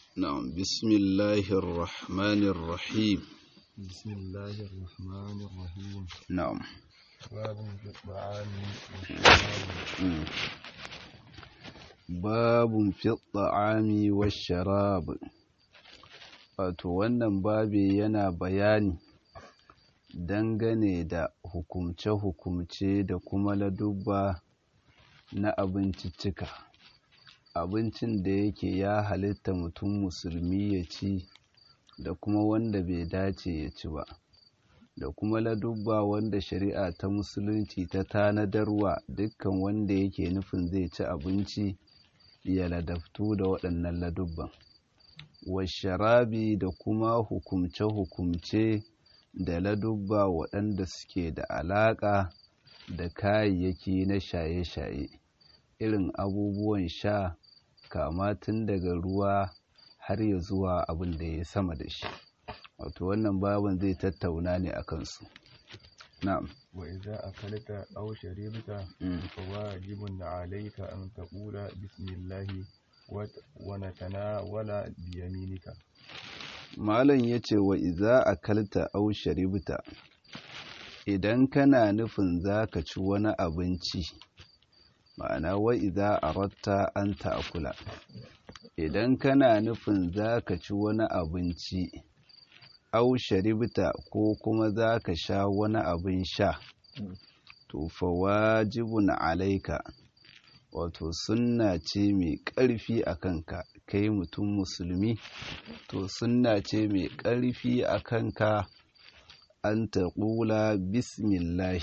نعم بسم الله الرحمن الرحيم بسم الله الرحمن الرحيم نعم باب في الطعام والشراب مم. باب في الطعام والشراب wato wannan babi yana bayani dangane da hukumce-hukumce da kuma ladubba na abinciccika abincin da yake ya halitta mutum musulmi ya ci da kuma wanda bai dace ya ci ba da kuma ladubba wanda shari'a ta musulunci ta tanadarwa dukkan wanda yake nufin zai ci abinci ya ladabtu da waɗannan ladubban washarabi da kuma hukumce-hukumce da ladubba waɗanda suke da alaƙa da kayayyaki na shaye-shaye irin abubuwan sha kama tun daga ruwa har ya zuwa abin da ya sama da shi wato wannan baban zai tattauna ne a kansu na'am وإذا أكلت أو شربت Mm. فواجب عليك أن تقول بسم الله وت- ونتناول بيمينك malam ya ce wa iza akalta au sharibta idan kana nufin za ka ci wani abinci ma'ana wa iza aratta an ta'kula idan kana nufin za ka ci wani abinci au sharibta ko kuma za ka sha wani abin sha to fa wajibun alaika wato sunna ce mai ƙarfi a kanka kai mutum musulmi to sunna ce mai ƙarfi a kanka an taƙula bismillahi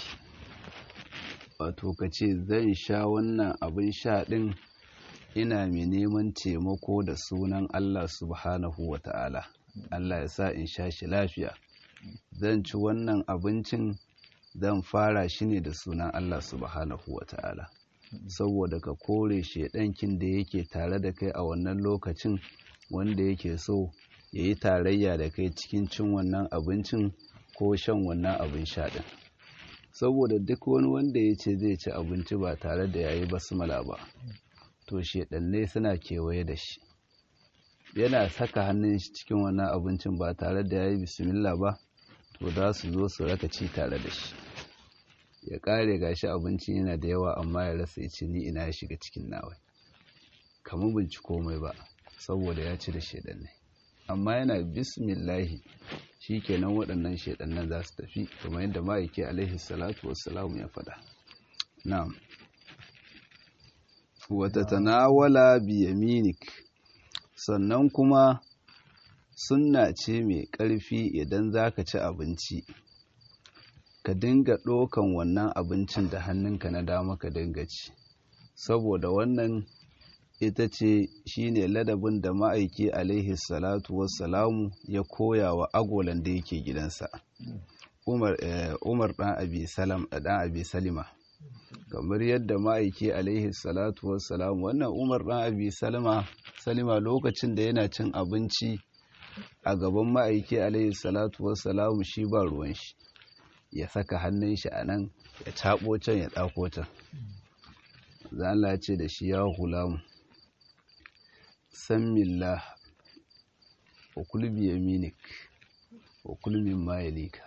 wato ka ce zan sha wannan abin sha ɗin ina mai neman taimako da sunan Allah subhanahu wa ta'ala Allah ya sa in sha shi lafiya zan ci wannan abincin zan fara shi ne da sunan Allah subhanahu wa ta'ala saboda ka kore shedankin da yake tare da kai a wannan lokacin wanda yake so ya yi tarayya da kai cikin cin wannan abincin ko shan wannan abin sha ɗin saboda duk wani wanda ya ce zai ci abinci ba tare da ya yi basmala ba to shedannai suna kewaye da shi yana saka hannun shi cikin wannan abincin ba tare da ya yi bismillah ba to za su zo su raka ci tare da shi ya kare gashi abinci yana da yawa amma ya rasa ya ce ni ina ya shiga cikin nawa kamar binci komai ba saboda ya ci da shedannai amma yana bismillahi shikenan waɗannan shedannan za su tafi kamar yadda ma'aiki alaihi salatu wassalamu ya faɗa na'am wata tanawala biyaminik sannan kuma sunna ce mai ƙarfi idan za ka ci abinci ka dinga ɗokan wannan abincin da hannunka na dama ka dinga ci saboda wannan ita ce shine ladabin da ma'aiki alaihi salatu wassalamu ya koya wa agolan da yake gidansa umar eh, umar dan abi salam dan abi salima kamar yadda ma'aiki alaihi salatu wassalam wannan umar dan abi salima salima lokacin da yana cin abinci a gaban ma'aiki alaihi salatu wassalam shi ba ruwan shi ya saka hannun shi a nan ya taɓo can ya ɗako can zan Allah ya ce da shi ya hulamu sammillah wa kulbi yaminik wa kulmin mayalika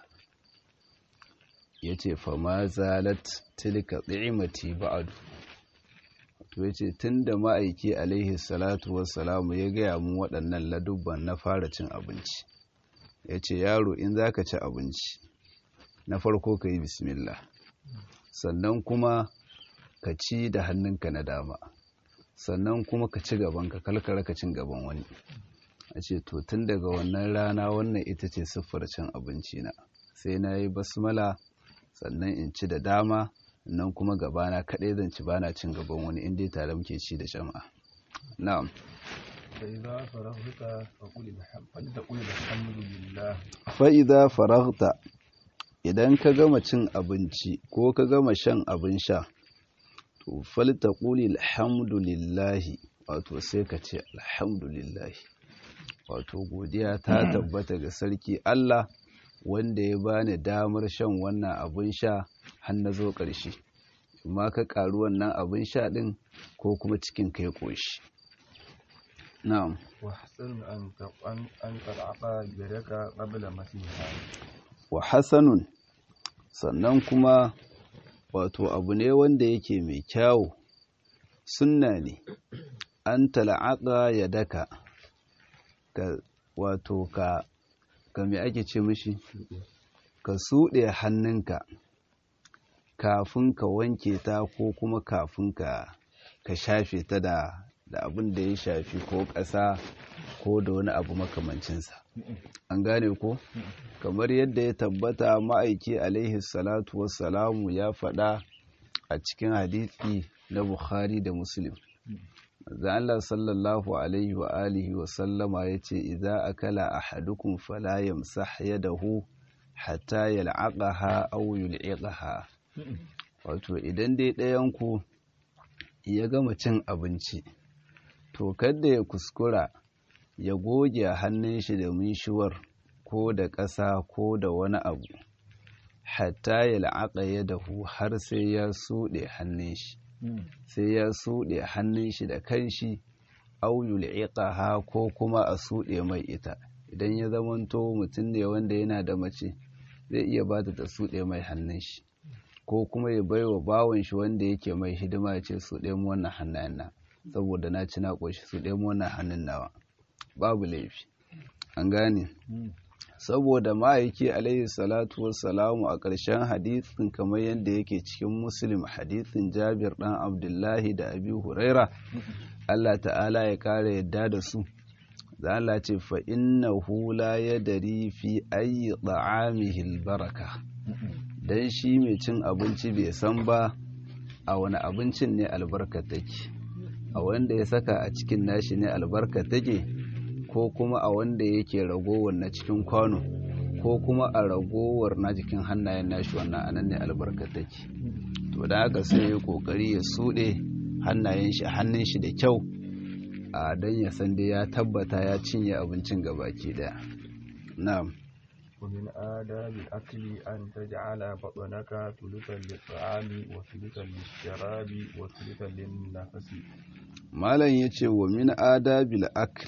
ya ce fama zalat tilka tsimati ba'adu to ya ce tun da ma'aiki alaihi salatu wassalamu ya gaya mun waɗannan ladubban na fara cin abinci ya ce yaro in za ka ci abinci na farko ka yi bismillah sannan kuma ka ci da hannunka na dama sannan kuma ka ci gaban ka kalkara ka cin gaban wani a ce to tun daga wannan rana wannan ita ce siffar cin abinci na sai na yi basmala sannan in ci da dama nan kuma gabana kaɗai zan ci bana cin gaban wani inda tare muke ci da jama'a na'am فإذا فرغت فقل الحمد فلتقل الحمد لله fa'iza faragta idan ka gama cin abinci ko ka gama shan abin sha to falta ƙuli alhamdulillahi wato sai ka ce alhamdulillahi wato godiya ta tabbata ga sarki Allah wanda ya bani damar shan wannan abin sha har na zo ƙarshe amma ka ƙaru wannan abin sha ɗin ko kuma cikin kai ƙoshi na'am وحسن أن ت- أن أن تلعق يدك قبل مسيحها wa hasanun sannan kuma wato abu ne wanda yake mai kyawu sunna ne an tal'aqa ya daka ka wato ka ka me ake ce mishi ka suɗe hannunka kafin ka wanke ta ko kuma kafin ka ka shafe ta da da abin da ya shafi ko ƙasa ko da wani abu makamancinsa an gane ko kamar yadda ya tabbata ma'aiki alaihi salatu wassalamu ya faɗa a cikin hadisi na bukhari da muslim manzo Allah sallallahu alaihi wa alihi wa sallama yace idza akala ahadukum fala yamsah yadahu hatta yal'aqaha aw yul'iqaha wato idan dai ɗayan ku ya gama cin abinci to kada ya kuskura ya goge hannun shi da minshuwar ko da ƙasa ko da wani abu hatta ya la'aƙa ya dahu har sai ya suɗe hannun shi sai ya suɗe hannun shi da kanshi au yul'iqaha ko kuma a suɗe mai ita idan ya zamanto mutum ne wanda yana da mace zai iya ba ta suɗe mai hannun shi ko kuma ya baiwa bawon shi wanda yake mai hidima ya ce suɗe mu wannan hannayen na saboda na ci na ƙoshi suɗe mu wannan hannun nawa babu laifi an gane saboda ma'aiki alaihi salatu wassalamu a ƙarshen hadisin kamar yadda yake cikin muslim hadisin jabir ɗan abdullahi da abi huraira allah ta'ala ya ƙara yadda da su da Allah ce fa innahu la yadri fi ayyi ta'amihi albaraka dan shi mai cin abinci bai san ba a wani abincin ne albarka take a wanda ya saka a cikin nashi ne albarka take ko kuma a wanda yake ragowar na cikin kwano ko kuma a ragowar na jikin hannayen nashi wannan anan ne albarka take to da haka sai ya kokari ya suɗe hannayen shi hannun shi da kyau a don ya san dai ya tabbata ya cinye abincin gabaki daya na'am ومن آداب الأكل أن تجعل بطنك ثلثا للطعام وثلثا للشراب وثلثا للنفس malam ya ce wa min adabil akl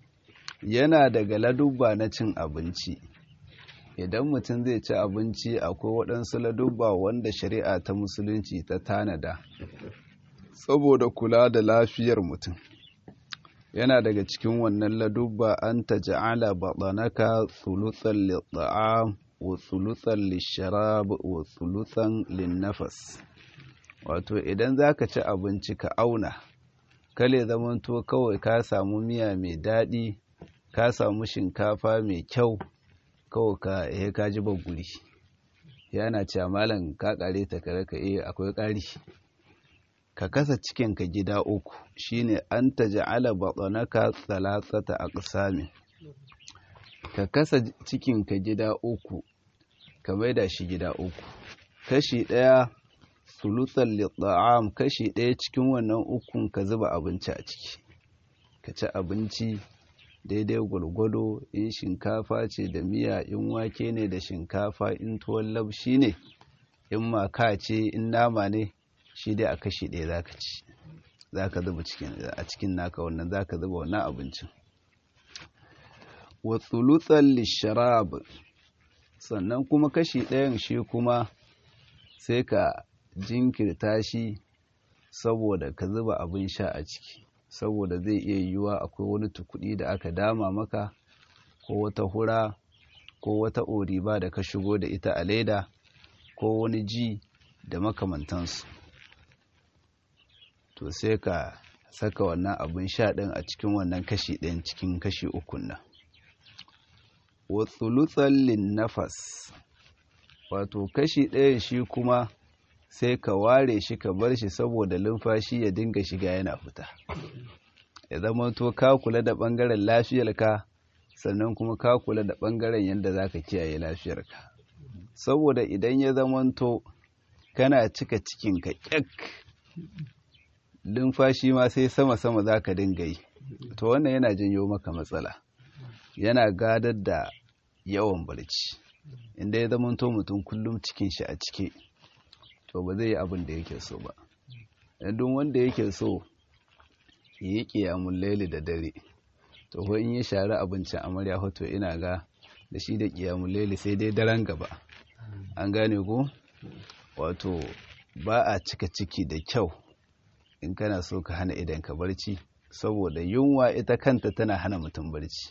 yana daga ladubba na cin abinci idan mutum zai ci abinci akwai waɗansu ladubba wanda shari'a ta musulunci ta tanada saboda kula da lafiyar mutum yana daga cikin wannan ladubba an ta ja'ala baɗanaka thuluthan lit-ta'am wa thuluthan lish-sharab wa thuluthan lin-nafas wato idan zaka ci abinci ka auna kale zamanto kawai ka samu miya mai daɗi ka samu shinkafa mai kyau kawai ka he ka ji guri yana cewa malam ka kare ta kare ka eh akwai ƙari ka kasa cikin ka gida uku shine an taj'ala batanaka thalathata aqsamin ka kasa cikin ka gida uku ka maida shi gida uku kashi ɗaya sulutan litta'am kashi ɗaya cikin wannan ukun ka zuba abinci a ciki ka ci abinci daidai gwargwado in shinkafa ce da miya in wake ne da shinkafa in tuwon labshi ne in maka ce in nama ne shi dai a kashi ɗaya za ka ci za ka zuba a cikin naka wannan za ka zuba wannan abincin wa tsulutan lisharab sannan kuma kashi ɗayan shi kuma sai ka jinkirta shi saboda ka zuba abin sha a ciki saboda zai iya yiwuwa akwai wani tukudi da aka dama maka ko wata hura ko wata oriba da ka shigo da ita a leda ko wani ji da makamantansu to sai ka saka wannan abin sha ɗin a cikin wannan kashi ɗin cikin kashi ukun nan wa tsulutsallin nafas wato kashi ɗayan shi kuma sai ka ware shi ka bar shi saboda lumfashi ya dinga shiga yana fita ya zama to ka kula da ɓangaren lafiyarka sannan kuma ka kula da ɓangaren yadda za ka kiyaye lafiyarka saboda idan ya zamanto kana cika cikinka ƙyak lumfashi ma sai sama-sama za ka dinga yi to wannan yana janyo maka matsala yana gadar da yawan barci inda ya zamanto mutum kullum cikin shi a cike to ba zai yi abin da yake so ba duk wanda yake so ya yi ƙiyamun laili da dare to ko in ya share abincin amarya hoto ina ga da shi da kiyamun lele sai dai daren gaba an gane ko wato ba a cika ciki da kyau in kana so ka hana idan ka barci saboda yunwa ita kanta tana hana mutum barci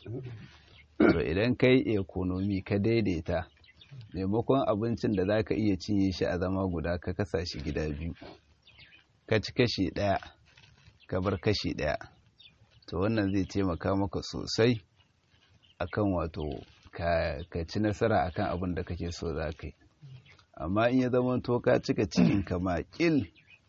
to idan kai ekonomi ka daidaita maimakon abincin da za ka iya cinye shi a zama guda ka kasa shi gida biyu ka ci kashi ɗaya ka bar kashi ɗaya to wannan zai taimaka maka sosai akan wato ka ci nasara akan abin da kake so za ka yi amma in ya zama to ka cika cikin ka makil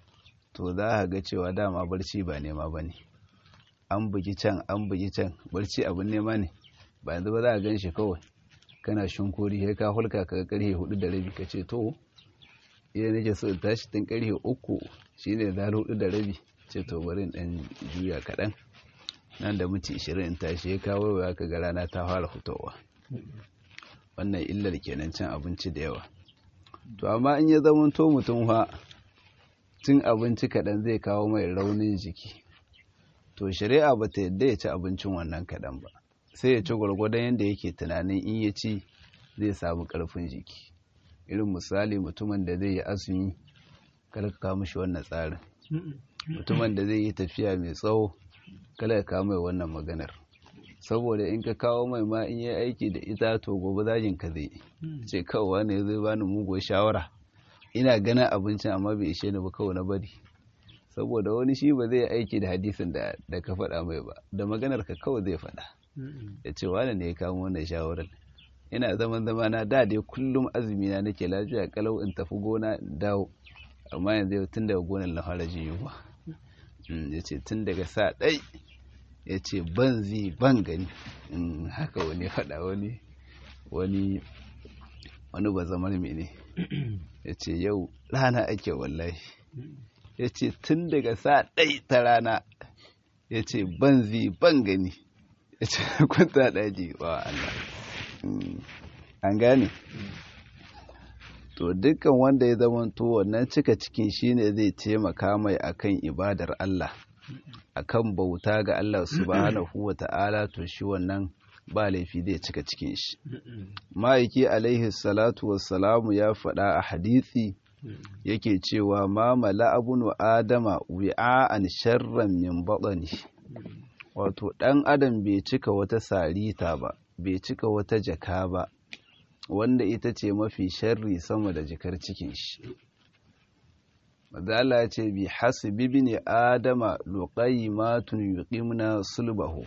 to za ka ga cewa dama barci ba nema ba ne an bugi can an bugi can barci abin nema ne ba yanzu ba za a gan shi kawai kana shinkuri sai ka hulka ka karhe hudu da rabi ka ce to idan nake so in tashi tun karhe uku shine da hudu da rabi ce to bari in dan juya kaɗan nan da minti ishirin in tashi ya kawo ya ka ga rana ta fara fitowa wannan illar kenan cin abinci da yawa to amma in ya zama to mutum fa cin abinci kaɗan zai kawo mai raunin jiki to shari'a ba ta yadda ya ci abincin wannan kaɗan ba sai ya ci gwargwadon yadda yake tunanin in ya ci zai samu ƙarfin jiki irin misali mutumin da zai yi azumi kada ka kawo mishi wannan tsarin mutumin da zai yi tafiya mai tsawo kada ka kawo mai wannan maganar saboda in ka kawo mai ma in yi aiki da ita to gobe zagin ka zai ce kawai ne zai bani muguwar shawara ina ganin abincin amma bai ishe ni ba kawai na bari saboda wani shi ba zai aiki da hadisin da ka faɗa mai ba da maganar ka kawai zai faɗa ya ce wani ne ya kamo wannan shawarar ina zaman zama na da dai kullum azumi na nake lafiya kalau in tafi gona in dawo amma yanzu tun daga gonar na fara jin yunwa ya ce tun daga sa ɗai ya ce ban zi ban gani haka wani faɗa wani wani wani ba zamar mene ya ce yau rana ake wallahi ya ce tun daga sa ɗai ta rana ya ce ban zi ban gani ya ce kwanta daji wa Allah an gane to dukkan wanda ya zama to wannan cika cikin shine zai taimaka mai akan ibadar Allah akan bauta ga Allah subhanahu wa ta'ala to shi wannan ba laifi zai cika cikin shi ma'aiki alaihi salatu wassalamu ya faɗa a hadisi yake cewa ma mala abunu adama wi'a'an sharran min baɗani wato ɗan adam bai cika wata sarita ba bai cika wata jaka ba wanda ita ce mafi sharri sama da jikar cikin shi mazala ce bi hasbi bin adama luqaymatun yuqimna sulbahu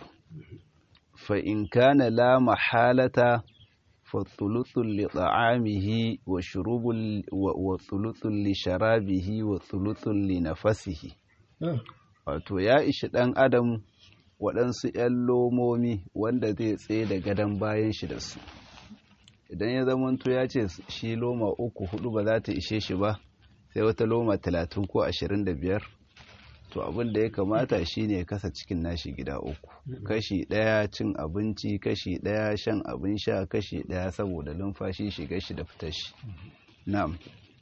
fa in kana la mahalata fa thuluthun li ta'amihi wa shurubul wa thuluthun li sharabihi wa thuluthun li nafasihi wato ya ishi ɗan adam waɗansu ‘yan lomomi wanda zai tsaye da gadon bayan shi da su idan ya zamanto ya ce shi loma uku hudu ba za ta ishe shi ba sai wata loma talatin ko ashirin da biyar to abin da ya kamata shi ne kasa cikin nashi gida uku kashi ɗaya cin abinci kashi ɗaya shan abin sha kashi ɗaya saboda lumfashi shiga shi da fitar shi na'am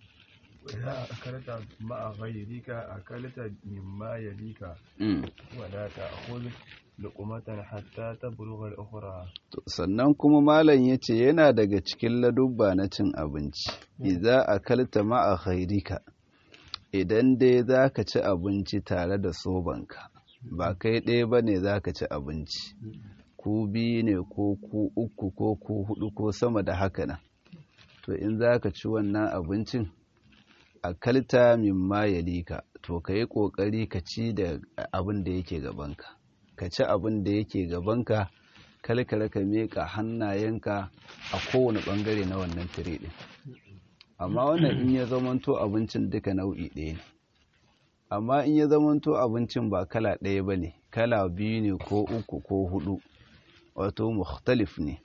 وإذا أكلت مع غيرك أكلت مما يليك ولا تأخذ لقمة حتى تبلغ الأخرى sannan kuma malam ya ce yana daga cikin ladubba na cin abinci idza akalta ma'a ghairika idan dai za ka ci abinci tare da sobanka ba kai ɗaya ba ne za ka ci abinci ku biyu ne ko ku uku ko ku hudu ko sama da haka nan to in za ka ci wannan abincin akalta mimma yalika to ka yi ƙoƙari ka ci da abin da yake gabanka ka ci abin da yake gabanka kalkara ka miƙa hannayenka a kowane ɓangare na wannan tire ɗin amma wannan in ya zamanto abincin duka nau'i ɗaya ne amma in ya zamanto abincin ba kala ɗaya ba ne kala biyu ne ko uku ko hudu wato mukhtalif ne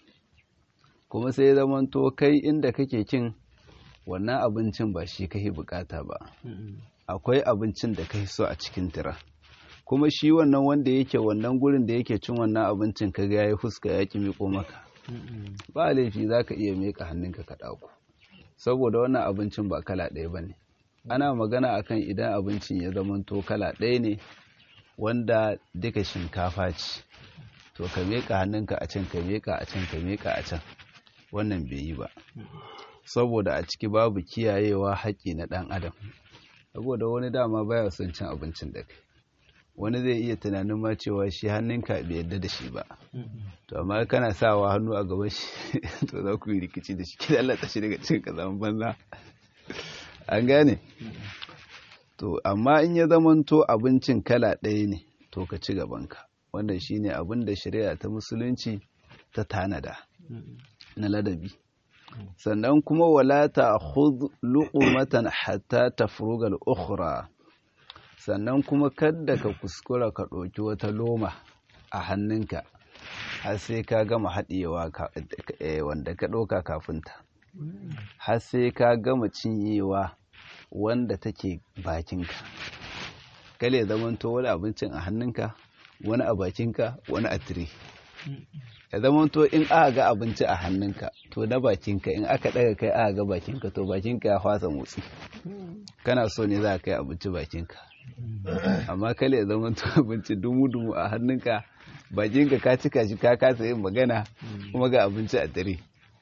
kuma sai ya zamanto kai inda kake kin wannan abincin ba shi kai bukata ba akwai abincin da kai so a cikin tira kuma shi wannan wanda yake wannan gurin da yake cin wannan abincin ka ga yayi fuska ya ki miko maka ba laifi zaka iya mika hannunka ka dauko saboda wannan abincin ba kala ɗaya bane ana magana akan idan abincin ya zamanto kala ɗaya ne wanda duka shinkafa ce to ka meka hannunka a can ka meka a can ka meka a can wannan bai yi ba saboda a ciki babu kiyayewa haƙƙi na ɗan adam saboda wani dama baya son cin abincin da kai wani zai iya tunanin ma cewa shi hannunka bai yadda da shi ba to amma kana sawa hannu a gaban shi to za ku yi rikici da shi ki lalata shi daga cikin kazaman banza an gane to amma in ya zamanto abincin kala ɗaya ne to ka ci gabanka wannan shine abin da shari'a ta musulunci ta tanada na ladabi sannan kuma wala ta khudh luqmatan hatta tafruga al-ukhra sannan kuma kadda ka kuskura ka ɗauki wata loma a hannunka har sai ka gama haɗewa wanda ka ɗauka kafinta har sai ka gama cinyewa wanda take bakinka kale zamanto wani abincin a hannunka wani a bakinka wani a tire ya zamanto in aka ga abinci a hannunka to na bakinka in aka ɗaga kai aka ga bakinka to bakinka ya fasa motsi kana so ne za ka kai abinci bakinka amma kale ya zama to abinci dumu-dumu a hannunka bakinka ka cika shi ka kasa yin magana kuma ga abinci a tare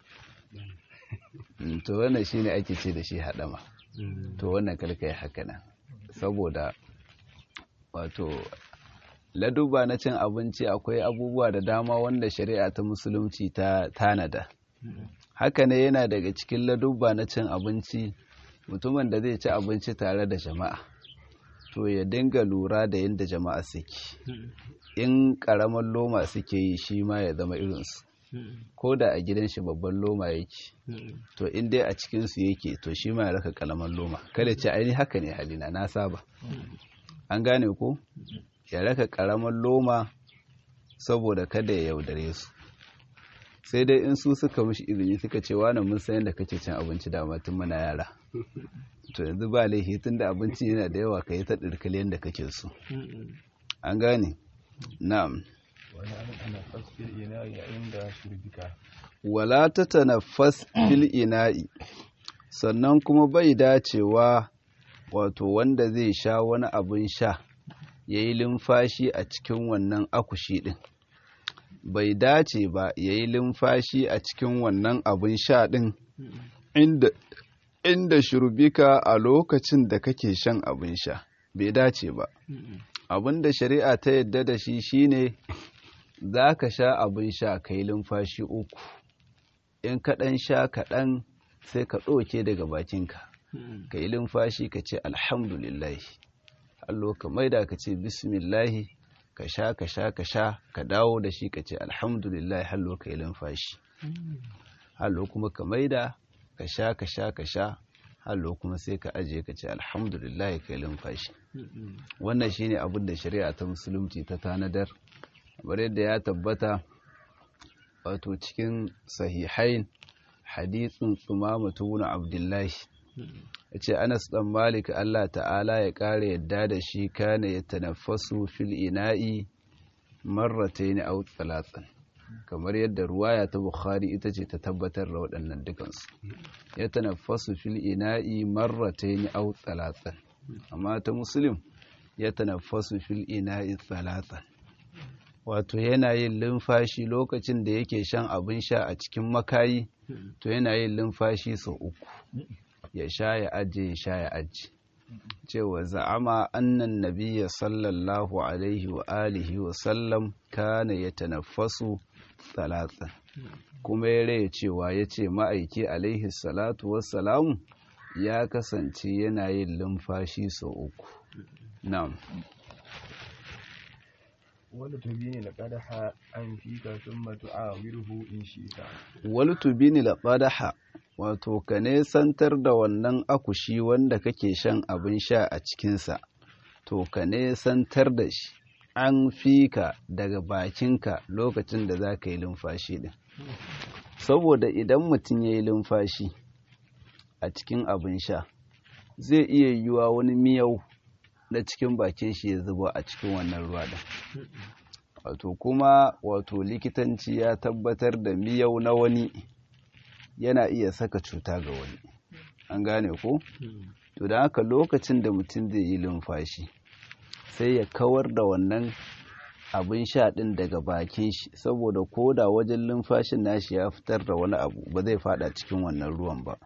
to wannan shine ake ce da shi haɗama to wannan karka yi haka nan saboda wato laduba na cin abinci akwai abubuwa da dama wanda shari'a ta musulunci ta tanada haka ne yana daga cikin laduba na cin abinci mutumin da zai ci abinci tare da jama'a to ya dinga lura da yadda jama'a suke in karamar loma suke yi shi ma ya zama irinsu ko da a gidan shi babban loma yake to in dai a cikinsu yake to shi ma ya raka kalamar loma kada ce aini haka ne halina na saba an gane ko ya raka karamar loma saboda kada ya yaudare su sai dai in su suka mishi izini suka ce wani mun san yadda kake cin abinci da tun muna yara to yanzu ba laifi tun da abinci yana da yawa ka yi ta ɗirkali yadda kake so an gane na'am wala ta tanaffas fil ina'i sannan kuma bai dacewa wato wanda zai sha wani abin sha ya yi limfashi a cikin wannan akushi ɗin bai dace ba ya yi limfashi a cikin wannan abin sha ɗin inda inda shurbika a lokacin da kake shan abin sha bai dace ba abin da shari'a ta yadda da shi shine za ka sha abin sha ka yi limfashi uku in kaɗan sha kaɗan sai ka ɗauke daga bakinka ka yi limfashi ka ce alhamdulillahi allo ka maida ka ce bismillahi ka sha ka sha ka sha ka dawo da shi ka ce alhamdulillahi hallo ka yi limfashi hallo kuma ka maida ka sha ka sha ka sha hallo kuma sai ka ajiye ka ce alhamdulillah ka yi lumfashi wannan shine abin da shari'a ta musulunci ta tanadar kamar yadda ya tabbata wato cikin sahihain hadithin tsumama tuna abdullahi ya ce anas dan malik allah ta'ala ya ƙara yadda da shi kana ya tanaffasu fil ina'i marratayn aw thalathan kamar yadda ruwaya ta bukhari ita ce ta tabbatar da waɗannan dukansu ya tanaffasu fil ina'i marratayn aw thalathan amma ta muslim ya tanaffasu fil ina'i thalathan wato yana yin lumfashi lokacin da yake shan abin sha a cikin makayi to yana yin lumfashi sau uku ya sha ya aje ya sha ya aje cewa za'ama annan nabiyya sallallahu alaihi wa alihi wa sallam kana ya tanaffasu talatan kuma ya raya cewa ya ce ma'aiki alaihi salatu wassalamu ya kasance yana yin lumfashi sau uku na'am wanda tubini la qadaha an fika thumma tu'awiruhu in shi'ta wal tubini la qadaha wato ka nesantar da wannan akushi wanda kake shan abin sha a cikinsa to ka nesantar da shi an fika daga bakinka lokacin da za ka yi lumfashi din saboda idan mutum ya yi lumfashi a cikin abin sha zai iya yiwuwa wani miyau na cikin bakin shi ya zuba a cikin wannan ruwa din wato kuma wato likitanci ya tabbatar da miyau na wani yana iya saka cuta ga wani an gane ko to da haka lokacin da mutum zai yi lumfashi sai ya kawar da wannan abin sha ɗin daga bakin shi saboda ko da wajen lumfashin nashi ya fitar da wani abu ba zai fada cikin wannan ruwan ba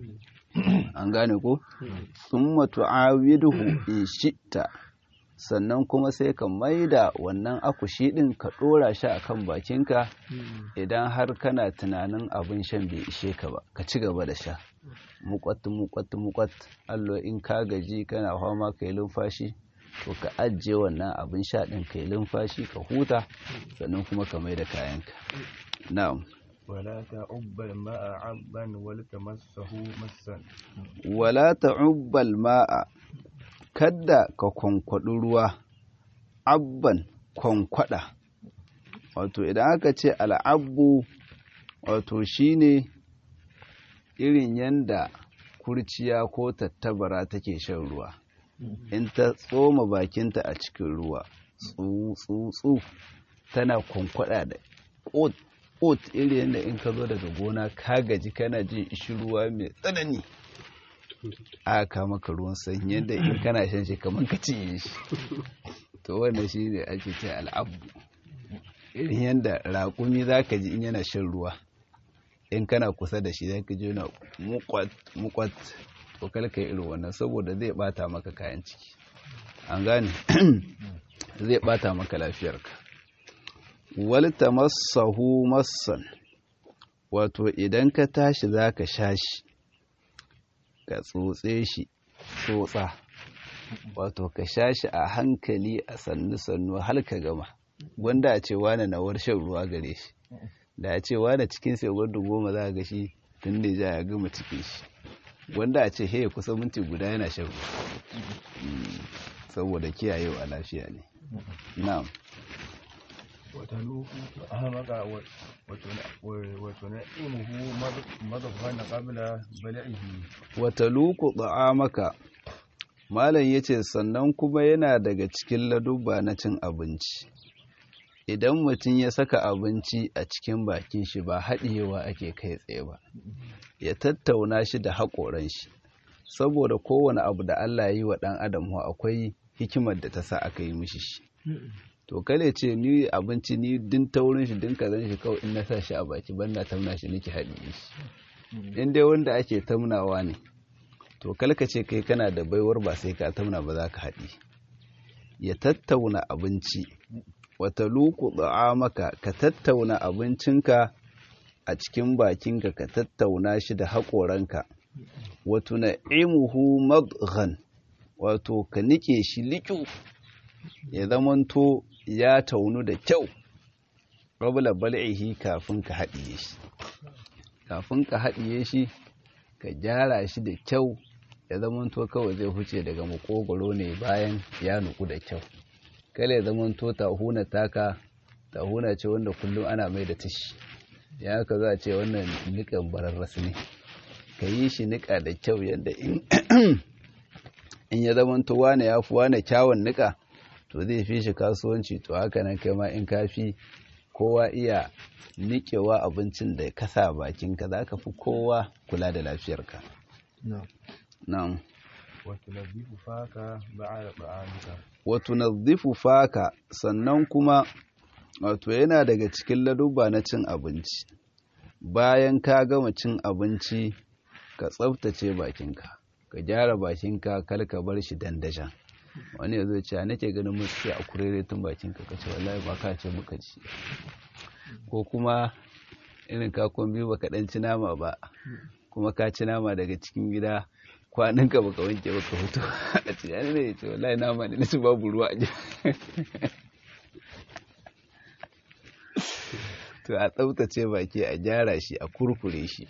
an gane ko summa tu'awiduhu in shi'ta sannan kuma sai ka maida wannan akushi ɗin ka ɗora shi a kan bakinka idan har kana tunanin abin shan bai ishe ka ba ka ci gaba da sha mukwat mukwat mukwat allo in ka gaji kana fama ka yi lumfashi to ka ajiye wannan abin sha ɗin ka yi lumfashi ka huta sannan kuma ka maida kayanka na'am ولا تعب الماء عبا ولتمسه مسا wala ta'ubbal ma'a kadda ka kwankwaɗi ruwa abban kwankwada wato idan aka ce al'abbu wato shine irin yanda kurciya ko tattabara take shan ruwa in ta tsoma bakinta a cikin ruwa tsu tana kwankwada da ƙot ƙot irin yadda in ka zo daga gona ka gaji kana jin ishi ruwa mai tsanani aka maka ruwan sanyi yadda in kana shan shi kamar ka cinye shi to wannan shi ne ake ce al'abu irin yadda raƙumi za ka ji in yana shan ruwa in kana kusa da shi za ka ji yana mukwat mukwat to kalka irin wannan saboda zai bata maka kayan ciki an gane zai bata maka lafiyarka walta masahu massan wato idan ka tashi za ka sha shi ka tsotse shi tsotsa wato ka sha shi a hankali a sannu-sannu har ka gama gwanda a ce wane na shan ruwa gare shi da a ce wane cikin sai gwanda goma za a ga shi tun da ja ya gama cikin shi wanda a ce he kusa minti guda yana shan ruwa saboda kiyayewa lafiya ne na'am وتلوك أهمك وتنعمه مضغا قبل بلعه wataluku maka malam yace sannan kuma yana daga cikin ladubba na cin abinci idan mutum ya saka abinci a cikin bakin shi ba haɗiyewa ake kai tsaye ba ya tattauna shi da haƙoran shi saboda kowane abu da Allah ya yi wa ɗan adam akwai hikimar da ta sa aka yi mishi shi to kale ce ni abinci ni din taurin shi din kazan shi kawai in na sa shi a baki banda tamna shi nake haɗiye shi in dai wanda ake tamnawa ne to kalka ce kai kana da baiwar ba sai ka tamna ba za ka haɗi ya tattauna abinci wata luku maka ka tattauna abincinka a cikin bakinka ka tattauna shi da haƙoranka wato na imuhu madghan wato ka nike shi liƙu ya zamanto ya taunu da kyau rabula bal'ihi kafin ka haɗiye shi kafin ka haɗiye shi ka gyara shi da kyau ya zamanto kawai zai huce daga makogoro ne bayan ya nuku da kyau kala ya zamanto tahuna taka tahuna ce wanda kullum ana mai da tishi ya ka za a ce wannan nikan bararras ne ka yi shi nika da kyau yadda in ya zamanto wane ya fi wane kyawun nika to zai fi shi kasuwanci to haka nan kai ma in kafi kowa iya niƙewa abincin da ka sa bakinka za ka fi kowa kula da lafiyarka. Na'am. وتنظف فاك بعد طعامك Wato nazifu faka sannan kuma wato yana daga cikin ladubba na cin abinci. Bayan ka gama cin abinci ka tsaftace bakinka, ka gyara bakinka kar ka bar shi dandashan. wani ya zo ce nake ganin mutu a kurere tun bakinka ka ce wallahi ba ka ce muka ci ko kuma irin kakon biyu baka dan ci nama ba kuma ka ci nama daga cikin gida kwaninka baka wanke baka fito a ce ya ne ya ce wallahi nama ne nasu babu ruwa a to a tsaftace baki a gyara shi a kurkure shi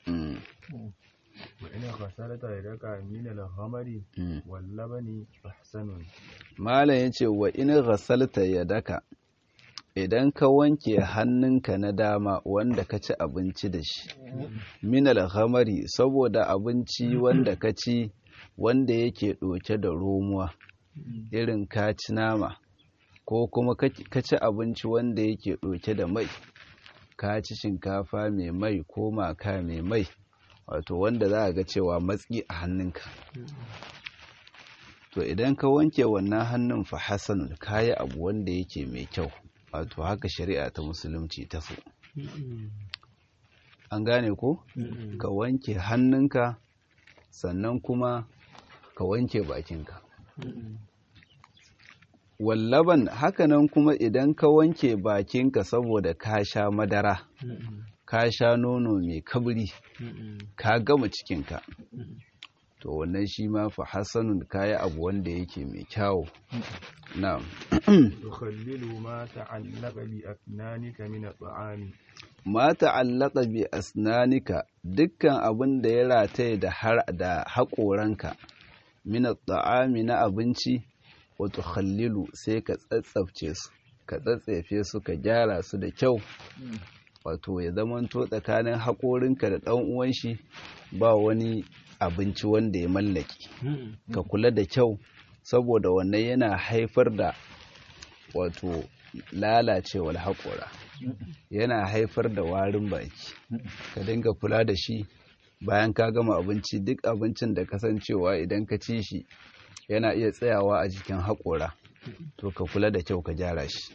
وإن غسلت يدك من الغمر واللبن فحسن malam ya ce wa in ghasalta yadaka idan ka wanke hannunka na dama wanda ka ci abinci da shi minal ghamari saboda abinci wanda ka ci wanda yake ɗauke da romuwa irin ka ci nama ko kuma ka ci abinci wanda yake ɗauke da mai ka ci shinkafa mai mai ko maka mai mai wato wanda za a ga cewa matsi a hannunka to idan ka wanke wannan hannun fa hasanun kayi abu wanda yake mai kyau wato haka shari'a ta musulunci ta so an gane ko ka wanke hannunka sannan kuma ka wanke bakinka wallaban hakanan kuma idan ka wanke bakinka saboda ka sha madara ka sha nono mai kabri ka gama cikinka to wannan shi ma fa hasanun kayi abu wanda yake mai kyawu na'am tukhallilu ma ta'allaqa bi afnanika min at'ami ma ta'allaqa bi asnanika dukkan abin da ya rataye da har da haƙoranka min at'ami na abinci wa tukhallilu sai ka tsatsafce su ka tsatsefe su ka gyara su da kyau wato ya zamanto tsakanin haƙorinka da ɗan uwan shi ba wani abinci wanda ya mallaki ka kula da kyau saboda wannan yana haifar da wato lalacewar haƙora yana haifar da warin baki ka dinga kula da shi bayan ka gama abinci duk abincin da kasancewa idan ka ci shi yana iya tsayawa a jikin haƙora to ka kula da kyau ka gyara shi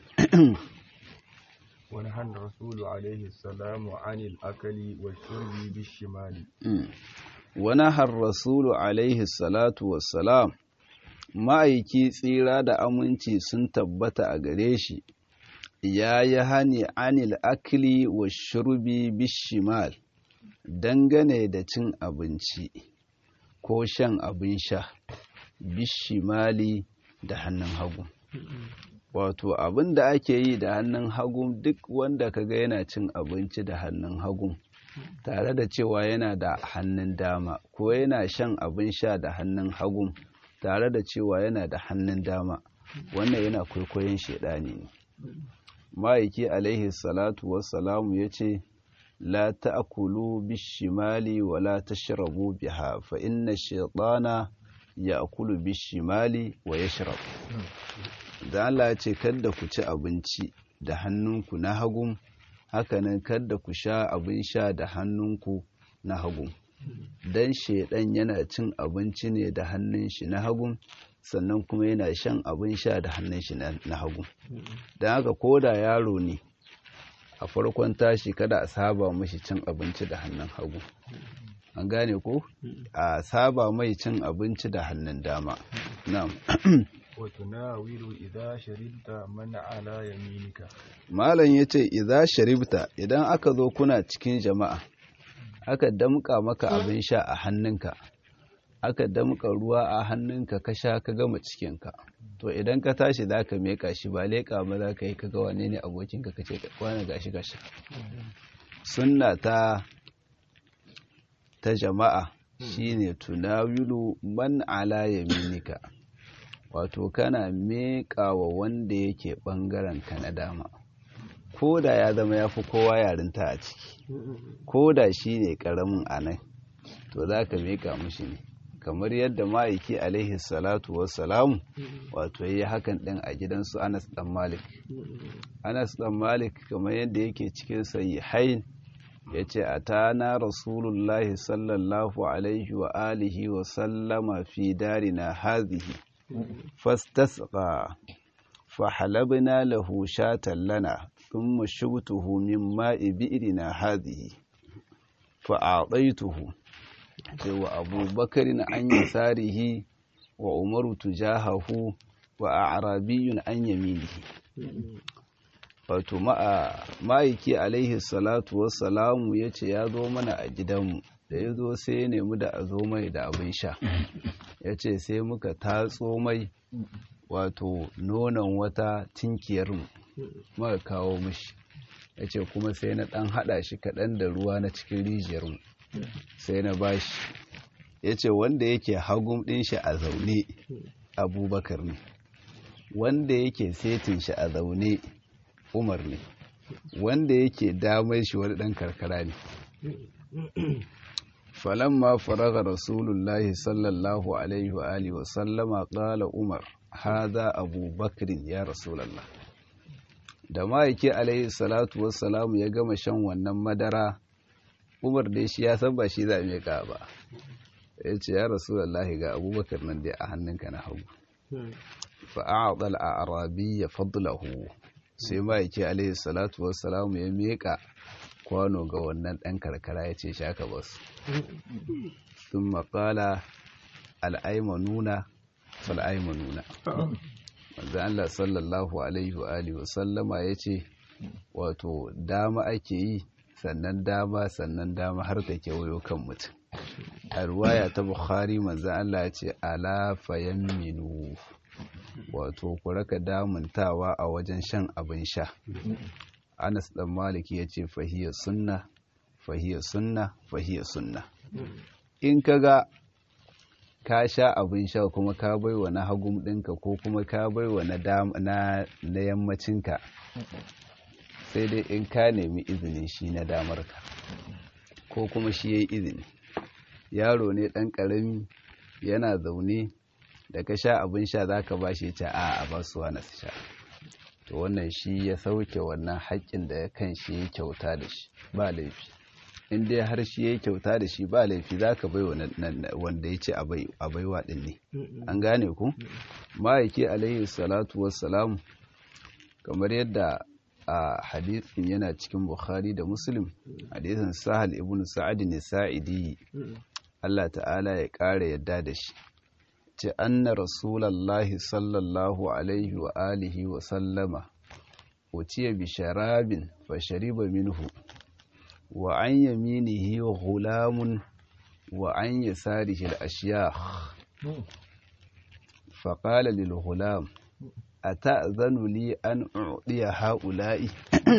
ونهى الرسول عليه السلام عن الأكل والشرب بالشمال ونهى الرسول عليه الصلاة والسلام ma'aiki tsira da aminci sun tabbata a gare shi ya yi hani anil akli wa shurbi bishimal dangane da cin abinci ko shan abin sha bishimali da hannun hagu wato abin da ake yi da hannun hagu duk wanda kaga yana cin abinci da hannun hagu tare da cewa yana da hannun dama ko yana shan abin sha da hannun hagu tare da cewa yana da hannun dama wannan yana kwaikwayon shaidani ne ma'aiki alaihi salatu wassalamu ya ce la ta'kulu bishimali wa la tashrabu biha fa inna shaytana ya'kulu bishimali wa yashrab da Allah ya ce kada ku ci abinci da hannunku na hagu hakanan kada ku sha abin sha da hannunku na hagu dan shedan yana cin abinci ne da hannun shi na hagu sannan kuma yana shan abin sha da hannun shi na hagu don haka koda yaro ne a farkon tashi kada a saba mashi cin abinci da hannun hagu an gane ko a saba mai cin abinci da hannun dama na'am وتناول إذا شربت من على يمينك malam yace idza sharibta idan aka zo kuna cikin jama'a aka damƙa maka abin sha a hannunka aka damƙa ruwa a hannunka ka sha ka gama cikinka to idan ka tashi za ka meka shi ba leƙa ba za ka yi ka ga wane ne abokinka ka ce kwana gashi ka sha sunna ta ta jama'a shine tunawilu man ala yaminika wato kana meƙa wa wanda yake ɓangaren ka na dama ko da ya zama ya fi kowa yarinta a ciki ko da shi ne ƙaramin a nan to za ka meƙa mushi ne kamar yadda ma'aiki alaihi salatu wassalamu wato ya yi hakan ɗin a gidansu anas ɗan malik anas ɗan malik kamar yadda yake cikin sahihain ya ce a tana rasulullahi sallallahu alaihi wa alihi wa sallama fi darina hazihi fastasqa فحلبنا له شاة لنا ثم شبته من ماء بئرنا هذه فأعطيته وأبو بكر عن يساره وعمر تجاهه وأعرابي عن يمينه wato ma'aiki alaihi salatu wassalamu ya ce ya zo mana a gidanmu da ya zo sai ya nemi da a zo mai da abin sha ya ce sai muka tatso mai wato nonon wata tinkiyarmu muka kawo mishi ya ce kuma sai na ɗan haɗa shi kaɗan da ruwa na cikin rijiyarmu sai na bashi ya ce wanda yake hagun ɗin shi a zaune abubakar ne wanda yake setin shi a zaune umar ne wanda yake damar shi wani ɗan karkara ne falamma faraga rasulullahi sallallahu alaihi wa alihi wa sallama qala umar hadha abu bakrin ya rasulallah da ma'aiki alaihi salatu wassalamu ya gama shan wannan madara umar da shi ya san ba shi za a ba ya ce ya rasulullahi ga abubakar nan dai a hannunka na hagu fa'adal a arabi ya fadlahu sai ma'aiki alaihi salatu wassalamu ya miƙa kwano ga wannan ɗan karkara ya ce shaka basu sun maƙala al'aimanuna fal'aimanuna wanda Allah sallallahu alaihi wa alihi wasallama ya ce wato dama ake yi sannan dama sannan dama har ta kewayo kan mutum a ruwaya ta bukhari manzan Allah ya ce ala fayamminu wato ku raka damuntawa a wajen shan abin sha anas dan maliki ya ce fahiyar sunna fahiyar sunna fahiyar sunna in kaga ka sha abin sha kuma ka baiwa na hagun ɗinka ko kuma ka baiwa na na yammacinka sai dai in ka nemi izinin shi na damarka ko kuma shi ya yi izini yaro ne ɗan ƙarami yana zaune da ka sha abin sha za ka ba shi ta a a ba su wani sha to wannan shi ya sauke wannan haƙƙin da ya kan shi ya kyauta da shi ba laifi in dai har shi ya kyauta da shi ba laifi za ka bai wanda ya ce a baiwa ɗin ne an gane ku ma'aiki alaihi salatu wassalam kamar yadda a hadithin yana cikin bukhari da muslim hadithin sahal ibn sa'ad ne sa'idi Allah ta'ala ya ƙara yadda da shi ce anna rasulallahi sallallahu alaihi wa alihi wa sallama utiya bi sharabin fa shariba minhu wa an yaminihi ghulamun wa an yasarihi al-ashyakh fa qala lil ghulam ata'zanu li an u'diya ha'ula'i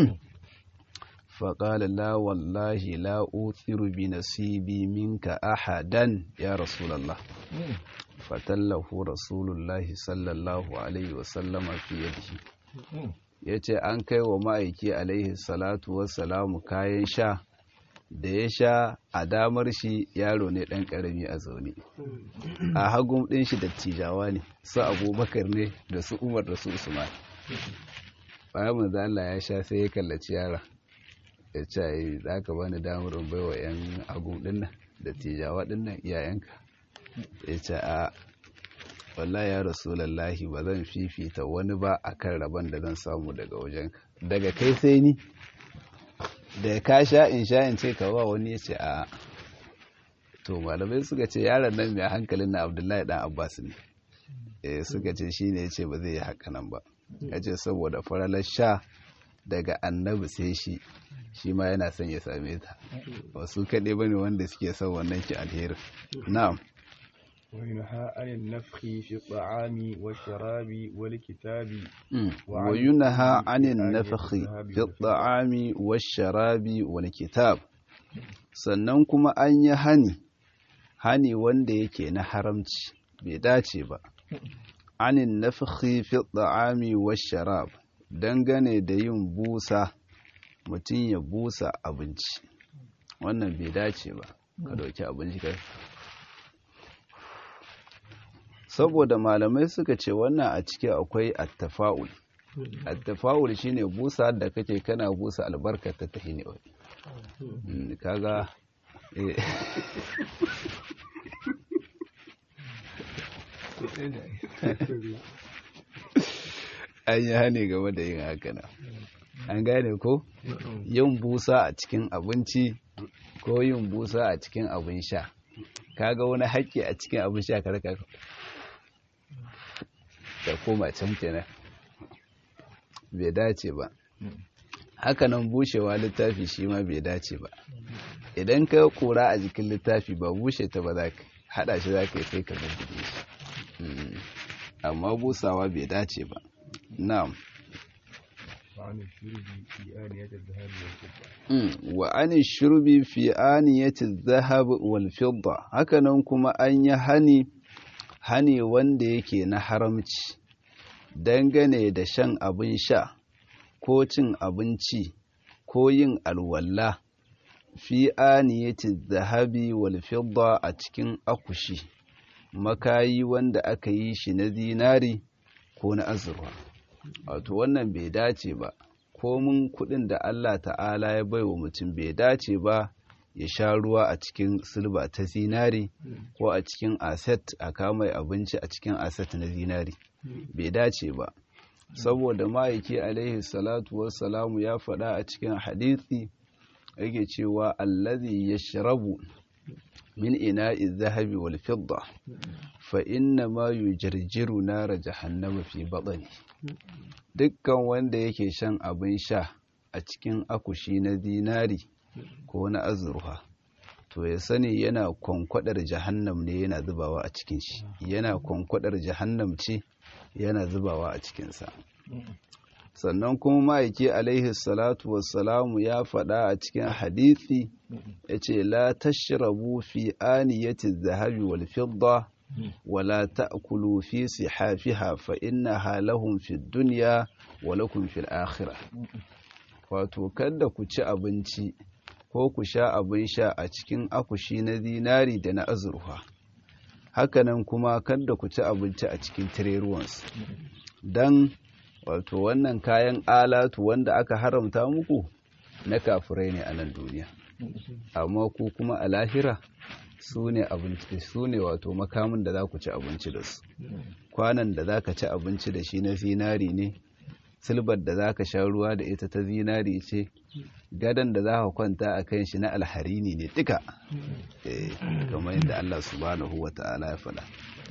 فقال لا والله لا أوثر بنصيبي منك أحدا يا رسول الله فتله رسول الله صلى الله عليه وسلم في يده yace an kai wa ma'aiki alaihi salatu wassalamu kayan sha da ya sha a damar shi yaro ne ɗan ƙarami a zaune a hagun ɗin shi dattijawa ne su abubakar ne da su umar da su usman bayan manzo Allah ya sha sai ya kallaci yara ya ce za ka bani damar in baiwa 'yan agun dinnan da tijawa dinnan iyayenka ya ce a wallahi ya rasulallahi ba zan fifita wani ba a kan rabon da zan samu daga wajenka daga kai sai ni da ka sha in sha in ce ka ba wani ya ce a to malamai suka ce yaron nan mai hankalin na abdullahi dan abbas ne suka ce shi ne ya ce ba zai yi haka nan ba ya ce saboda faralar sha daga annabi sai shi shi ma yana son ya same ta wasu kaɗai ba ne wanda suke son wannan ki alherin na'am وينهى عن النفخ في الطعام والشراب والكتاب وينهى عن النفخ في الطعام والشراب والكتاب sannan kuma an yi hani hani wanda yake na haramci bai dace ba anin nafhi fi ta'ami washarab dangane da yin busa mutum ya busa abinci wannan bai dace ba ka dauki abinci ka saboda malamai suka ce wannan a ciki akwai attafa'ul attafa'ul shine busa da kake kana busa albarkar ta tahi ne wai kaga an yi hane game da yin haka na an gane ko yin busa a cikin abinci ko yin busa a cikin abin sha kaga wani haƙƙi a cikin abin sha ka raka da koma can kenan bai dace ba hakanan bushewa littafi shi ma bai dace ba idan ka kura a jikin littafi ba bushe ta ba za ka hada shi za ka yi sai ka bubbuge shi amma busawa bai dace ba na'am wa ani shurbi fi aniyati dhahab wal fidda hakanan kuma an yi hani hani wanda yake na haramci dangane da shan abin sha ko cin abinci ko yin alwala fi aniyati zahabi wal fidda a cikin akushi makayi wanda aka yi shi na zinari ko na azurwa wato wannan bai dace ba komin kudin da Allah ta'ala ya baiwa mutum bai dace ba ya sha ruwa a cikin silba ta zinari ko a cikin aset a kama abinci a cikin aset na zinari bai dace ba saboda ma'aiki alaihi salatu wassalamu ya faɗa a cikin hadisi yake cewa allazi yashrabu min ina'i zahabi wal fidda fa inna ma yujarjiru nara jahannama fi batni dukkan wanda yake shan abin sha a cikin akushi na zinari ko na azurfa to ya sani yana kwankwadar jahannam ne yana zubawa a cikin shi yana kwankwadar jahannam ce yana zubawa a cikinsa sannan kuma ma'aiki alaihi salatu wassalamu ya faɗa a cikin hadithi ya ce la tashrabu fi aniyati zahabi wal fidda wala ta'kulu fi sihafiha fa innaha lahum fi dunya wa lakum fil akhirah wato kada ku ci abinci ko ku sha abin sha a cikin akushi na zinari da na azurfa hakanan kuma kada ku ci abinci a cikin tireruwansu don wato wannan kayan alatu wanda aka haramta muku na kafirai ne a nan duniya amma ku kuma a lahira su ne abinci su ne wato makamin da za ku ci abinci da su kwanan da za ka ci abinci da shi na zinari ne silbar da za ka sha ruwa da ita ta zinari ce gadon da za ka kwanta a kan shi na alharini ne duka kamar yadda Allah subhanahu wa ta'ala ya faɗa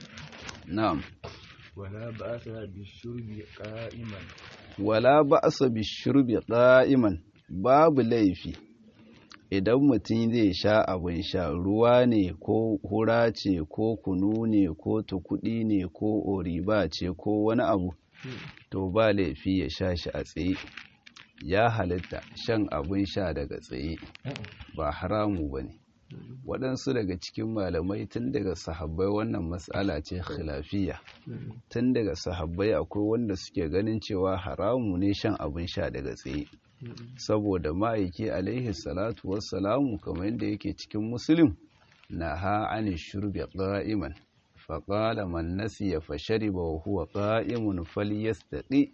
na'am ولا بأس بالشرب قائما wala ba'sa bishurbi qa'iman babu laifi idan mutum zai sha abin sha ruwa ne ko hura ce ko kunu ne ko tukudi ne ko oriba ce ko wani abu to ba laifi ya sha shi a tsaye ya halitta shan abin sha daga tsaye ba haramu ba ne waɗansu daga cikin malamai tun daga sahabbai wannan matsala ce khilafiya tun daga sahabbai akwai wanda suke ganin cewa haramu ne shan abin sha daga tsaye saboda ma'aiki alaihi salatu wassalamu kamar yadda yake cikin musulun na ha ani shurbi qa'iman faƙala man nasiya fa shariba wa huwa qa'imun falyastaqi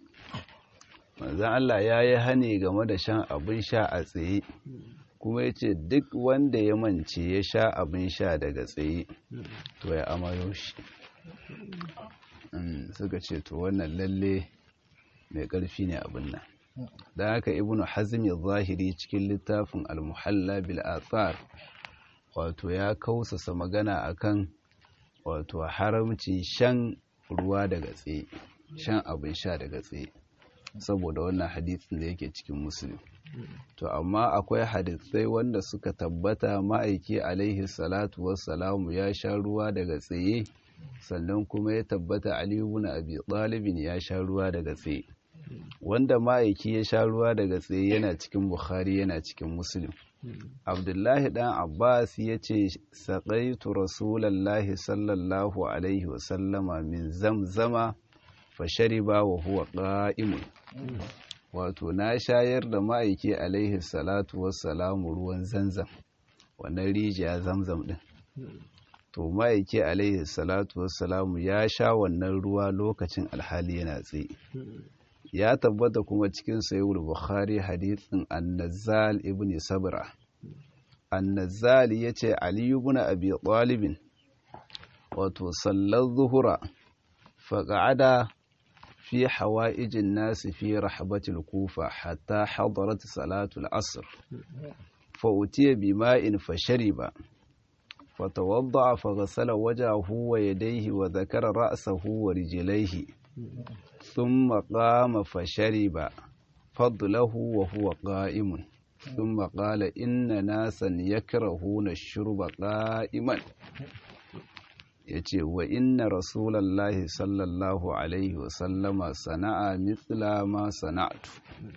manzon Allah yayi hane game da shan abin sha a tsaye kuma yace duk wanda ya mance ya sha abin sha daga tsaye to ya amayo shi suka ce to wannan lalle mai ƙarfi ne abin nan da haka ibnu hazmi zahiri cikin littafin al-muhalla bil athar wato ya kausasa magana akan wato haramci shan ruwa daga tsaye shan abin sha daga tsaye saboda wannan hadisin da yake cikin musulun to amma akwai hadisai wanda suka tabbata ma'aiki alaihi salatu wassalamu ya sha ruwa daga tsaye sannan kuma ya tabbata aliyu na abi ɗalibin ya sha ruwa daga tsaye wanda ma'aiki ya sha ruwa daga tsaye yana cikin bukhari yana cikin muslim abdullahi dan abbas ya ce saƙaitu rasulallahi sallallahu alaihi wasallama min zamzama fashariba wa huwa ƙa'imun wato na shayar da ma'aiki alaihi salatu wassalamu ruwan zanzam wannan rijiya zamzam din to ma'aiki alaihi salatu wassalamu ya sha wannan ruwa lokacin alhali yana tsaye ya tabbata kuma cikin sayyid bukhari hadithin annazal ibn sabra annazal yace ali ibn abi talib wato sallar zuhura faqa'ada في حوائج الناس في رحبة الكوفة حتى حضرت صلاة العصر فأتي بماء فشرب فتوضع فغسل وجهه ويديه وذكر رأسه ورجليه ثم قام فشرب فضله وهو قائم ثم قال إن ناسا يكرهون الشرب قائما ya ce wa inna rasulallahi sallallahu alaihi wasallama sana'a mithla ma sana'atu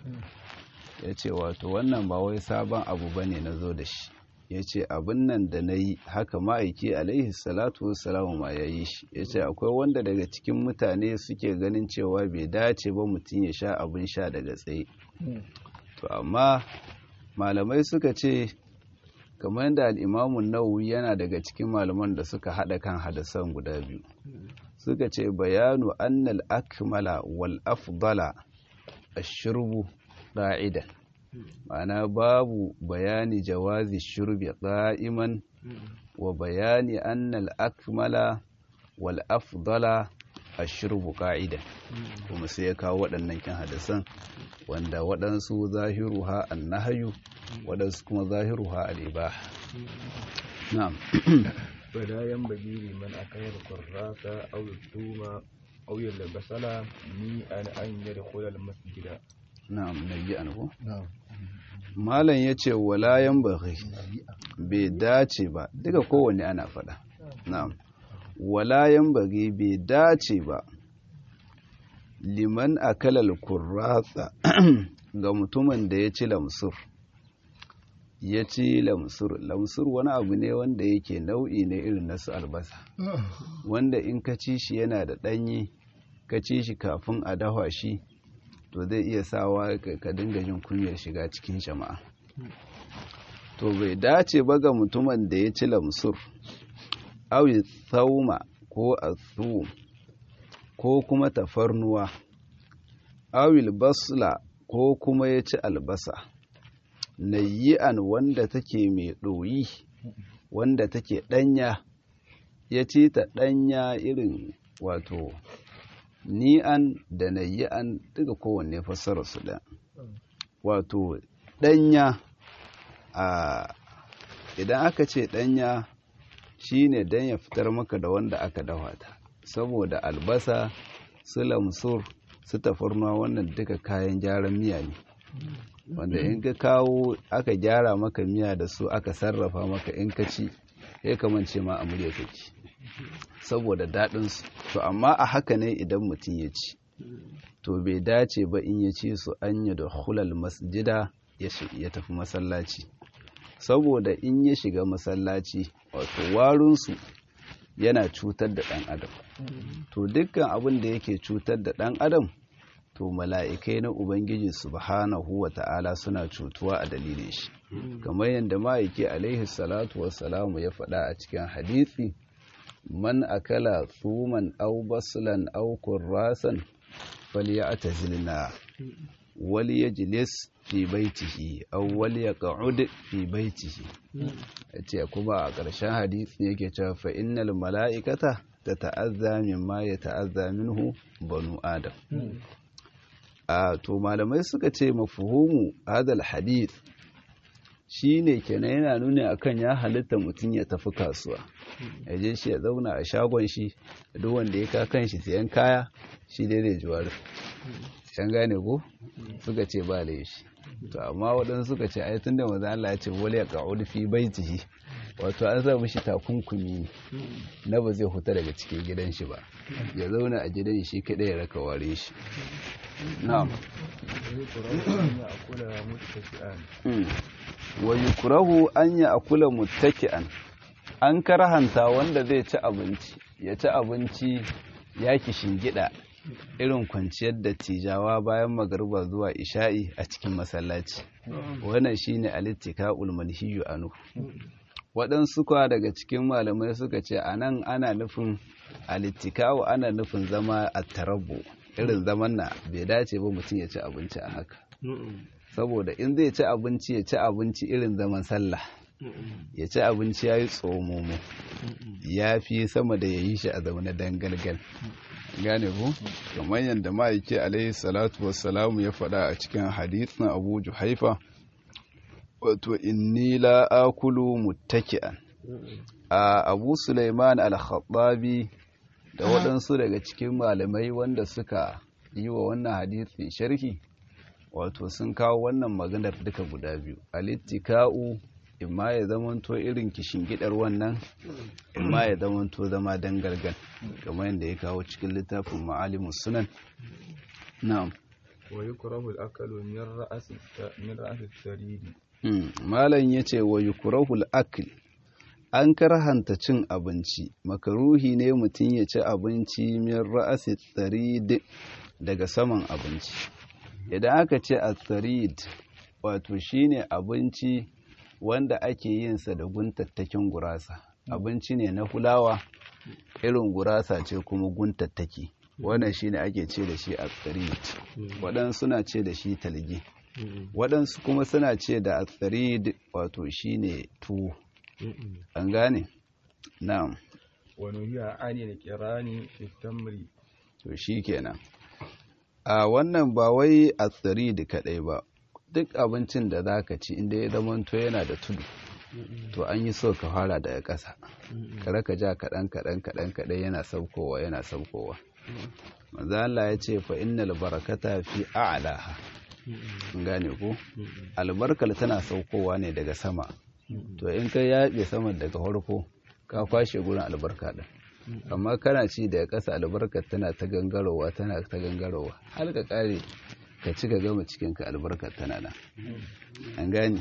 ya ce wato wannan ba wai sabon abu ba ne na zo da shi ya ce abin nan da na yi haka ma'aiki alaihi salatu wasalamu ma ya yi shi ya ce akwai wanda daga cikin mutane suke ganin cewa bai dace ba mutum ya sha abin sha daga tsaye to amma malamai suka ce kamar yadda al'imamun nawawi yana daga cikin malaman da suka haɗa kan hadasan guda biyu suka ce bayanu annal akmala wal afdala ashirbu ra'idan ma'ana babu bayani jawazi shurbi qa'iman wa bayani annal akmala wal afdala ashrubu qa'idan kuma sai ya kawo waɗannan kin hadisan wanda waɗansu zahiruha annahyu waɗansu kuma zahiruha al-ibaha na'am فلا ينبغي لمن أكل القراص أو الثوم أو البصل ميئا أن يدخل المسجد na'am nayi anhu نعم malam yace wala yanbaghi bai dace ba duka kowanne ana faɗa na'am wala yanbaghi bai dace ba liman akala al-kurrasa ga mutumin da ya ci lamsur ya ci lamsur lamsur wani abu ne wanda yake nau'i ne irin nasu albasa wanda in ka ci shi yana da ɗanyi ka ci shi kafin a dafa shi to zai iya sawa ka ka dinga jin kunyar shiga cikin jama'a to bai dace ba ga mutumin da ya ci lamsur awi tsauma ko asu ko kuma tafarnuwa awil basla ko kuma ya ci albasa nayyi'an wanda take mai ɗoyi wanda take ɗanya ya ci ta ɗanya irin wato ni'an da nayyi'an duka kowanne fassara su da wato ɗanya a idan aka ce ɗanya shine dan ya fitar maka da wanda aka dafa ta saboda albasa su lamsur su tafarnuwa wannan duka kayan gyaran miya ne wanda in ka kawo aka gyara maka miya da su aka sarrafa maka in ka ci ya kamance ma a murya kake saboda daɗinsu to amma a haka ne idan mutum ya ci to bai dace ba in ya ci su an yi da hulal masjida ya tafi masallaci saboda in ya shiga masallaci wato warunsu yana cutar da ɗan adam to dukkan abin da yake cutar da ɗan adam to mala'ikai na ubangiji subhanahu wa ta'ala suna cutuwa a dalilin shi kamar yadda ma'aiki alaihi salatu wassalamu ya faɗa a cikin hadisi man akala tsuman au baslan au kurrasan falyatazilna wal yajlis fi baitihi aw wal yaq'ud fi baitihi yace kuma a ƙarshen hadisi yake cewa fa innal mala'ikata tata'azza mimma yata'azza minhu banu adam a to malamai suka ce mafhumu hadal hadith shine kenan yana nuna akan ya halitta mutum ya tafi kasuwa ya je shi ya zauna a shagon shi duk wanda ya ka kan shi siyan kaya shi dai zai ji wari can gane ko suka ce ba laifi to amma waɗansu suka ce ai tunda manzo Allah ya ce wala yaqa'ud fi baitihi wato an sa mishi takunkumi ne na ba zai huta daga cikin gidan shi ba ya zauna a gidan shi kadai ya raka ware shi na'am wa yukrahu an ya'kula muttaki'an an karhanta wanda zai ci abinci ya ci abinci ya gida irin kwanciyar da tijawa bayan magariba zuwa isha'i a cikin masallaci wannan shine alittika'ul manhiyu anu waɗansu kwa daga cikin malamai suka ce a nan ana nufin alittika'u ana nufin zama a tarabbu irin zaman na bai dace ba mutum ya ci abinci a haka saboda in zai ci abinci ya ci abinci irin zaman sallah ya ci abinci ya yi tsomomo ya fi sama da ya yi shi a zaune dangalgal gane ku kamar yadda ma'aiki alaihi salatu wassalamu ya faɗa a cikin hadithin abu juhaifa wato inni la akulu muttaki'an a abu suleiman al-khattabi da waɗansu daga cikin malamai wanda suka yi wa wannan hadithi sharhi wato sun kawo wannan maganar duka guda biyu alittika'u imma ya zamanto irin gidar wannan imma ya zamanto zama dangargan kamar yadda ya kawo cikin littafin ma'alimus sunan na'am wa yukrahu al-akalu min ra'as min ra'as al-sarid malam yace wa yukrahu al-akl an karhanta cin abinci makaruhi ne mutum ya ci abinci min ra'as al-sarid daga saman abinci idan aka ce al-sarid wato shine abinci wanda ake yin sa da guntattakin gurasa abinci ne na fulawa irin gurasa ce kuma guntattaki wannan shine ake ce da shi a tsirit waɗansu suna ce da shi talge waɗansu kuma suna ce da atsarid wato shine tuwo an gane na'am ونهي عن القران في التمر to shi kenan a wannan ba wai atsarid kaɗai ba duk abincin da za ka ci inda ya zamanto yana da tudu to an yi so ka fara daga ƙasa kare ka ja kaɗan kaɗan kaɗan kaɗan yana saukowa yana saukowa manzo Allah ya ce fa innal barakata fi a'laha gane ko albarkar tana saukowa ne daga sama to in ka yaɓe saman daga farko ka kwashe gurin albarka din amma kana ci daga ƙasa albarkar tana ta gangarowa tana ta gangarowa har ka kare ka ci ka gama cikinka albarkar tana nan an gane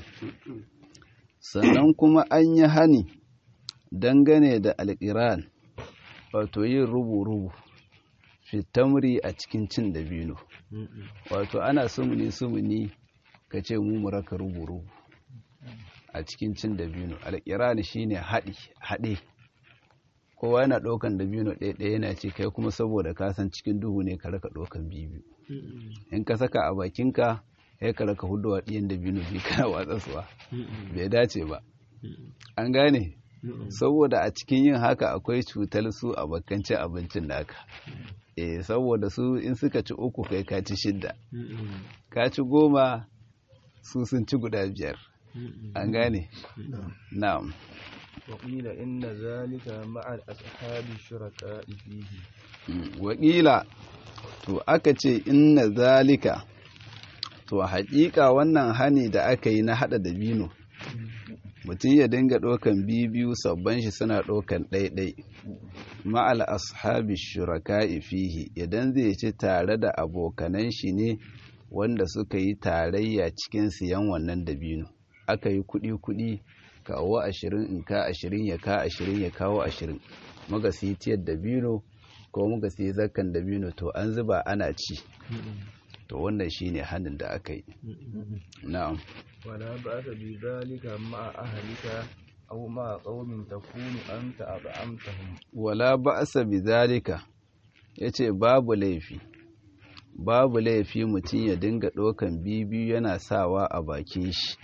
sannan kuma an yi hani dangane da alƙiran wato yin rubu-rubu fitamri a cikin cin dabino wato ana sumuni-sumuni ka ce mu muraka rubu-rubu a cikin cin dabino alƙiran shine haɗi haɗe kowa yana ɗaukan dabino ɗaya yana ce kai kuma saboda ka san cikin duhu ne ka raka ɗaukan biyu in ka saka a bakinka ya ka raka hudu ɗiyan dabino biyu kana watsasuwa bai dace ba an gane saboda a cikin yin haka akwai cutar su a bakancin abincin naka eh saboda su in suka ci uku kai ka ci shidda ka ci goma su sun ci guda biyar an gane na'am وقيل إن ذلك مع الأصحاب الشركاء فيه wakila to aka ce inna zalika to haƙiƙa wannan hani da aka yi na haɗa da bino mutum ya dinga ɗaukan biyu sabban shi suna ɗaukan ɗaiɗai ma'al ashabi shuraka'i fihi idan zai ci tare da abokanan shi ne wanda suka yi tarayya cikin siyan wannan dabino aka yi kuɗi-kuɗi kawo ashirin in ka ashirin ya ka ashirin ya kawo ashirin muka siyi tiyar dabino ko muka siyi zakkan dabino to an zuba ana ci to wannan shine hannun da aka yi na'am ولا بأس بذلك مع أهلك أو مع قوم تكون أنت أطعمتهم wala ba'sa bidhalika yace babu laifi babu laifi mutum ya dinga ɗaukan bibiyu yana sawa a bakin shi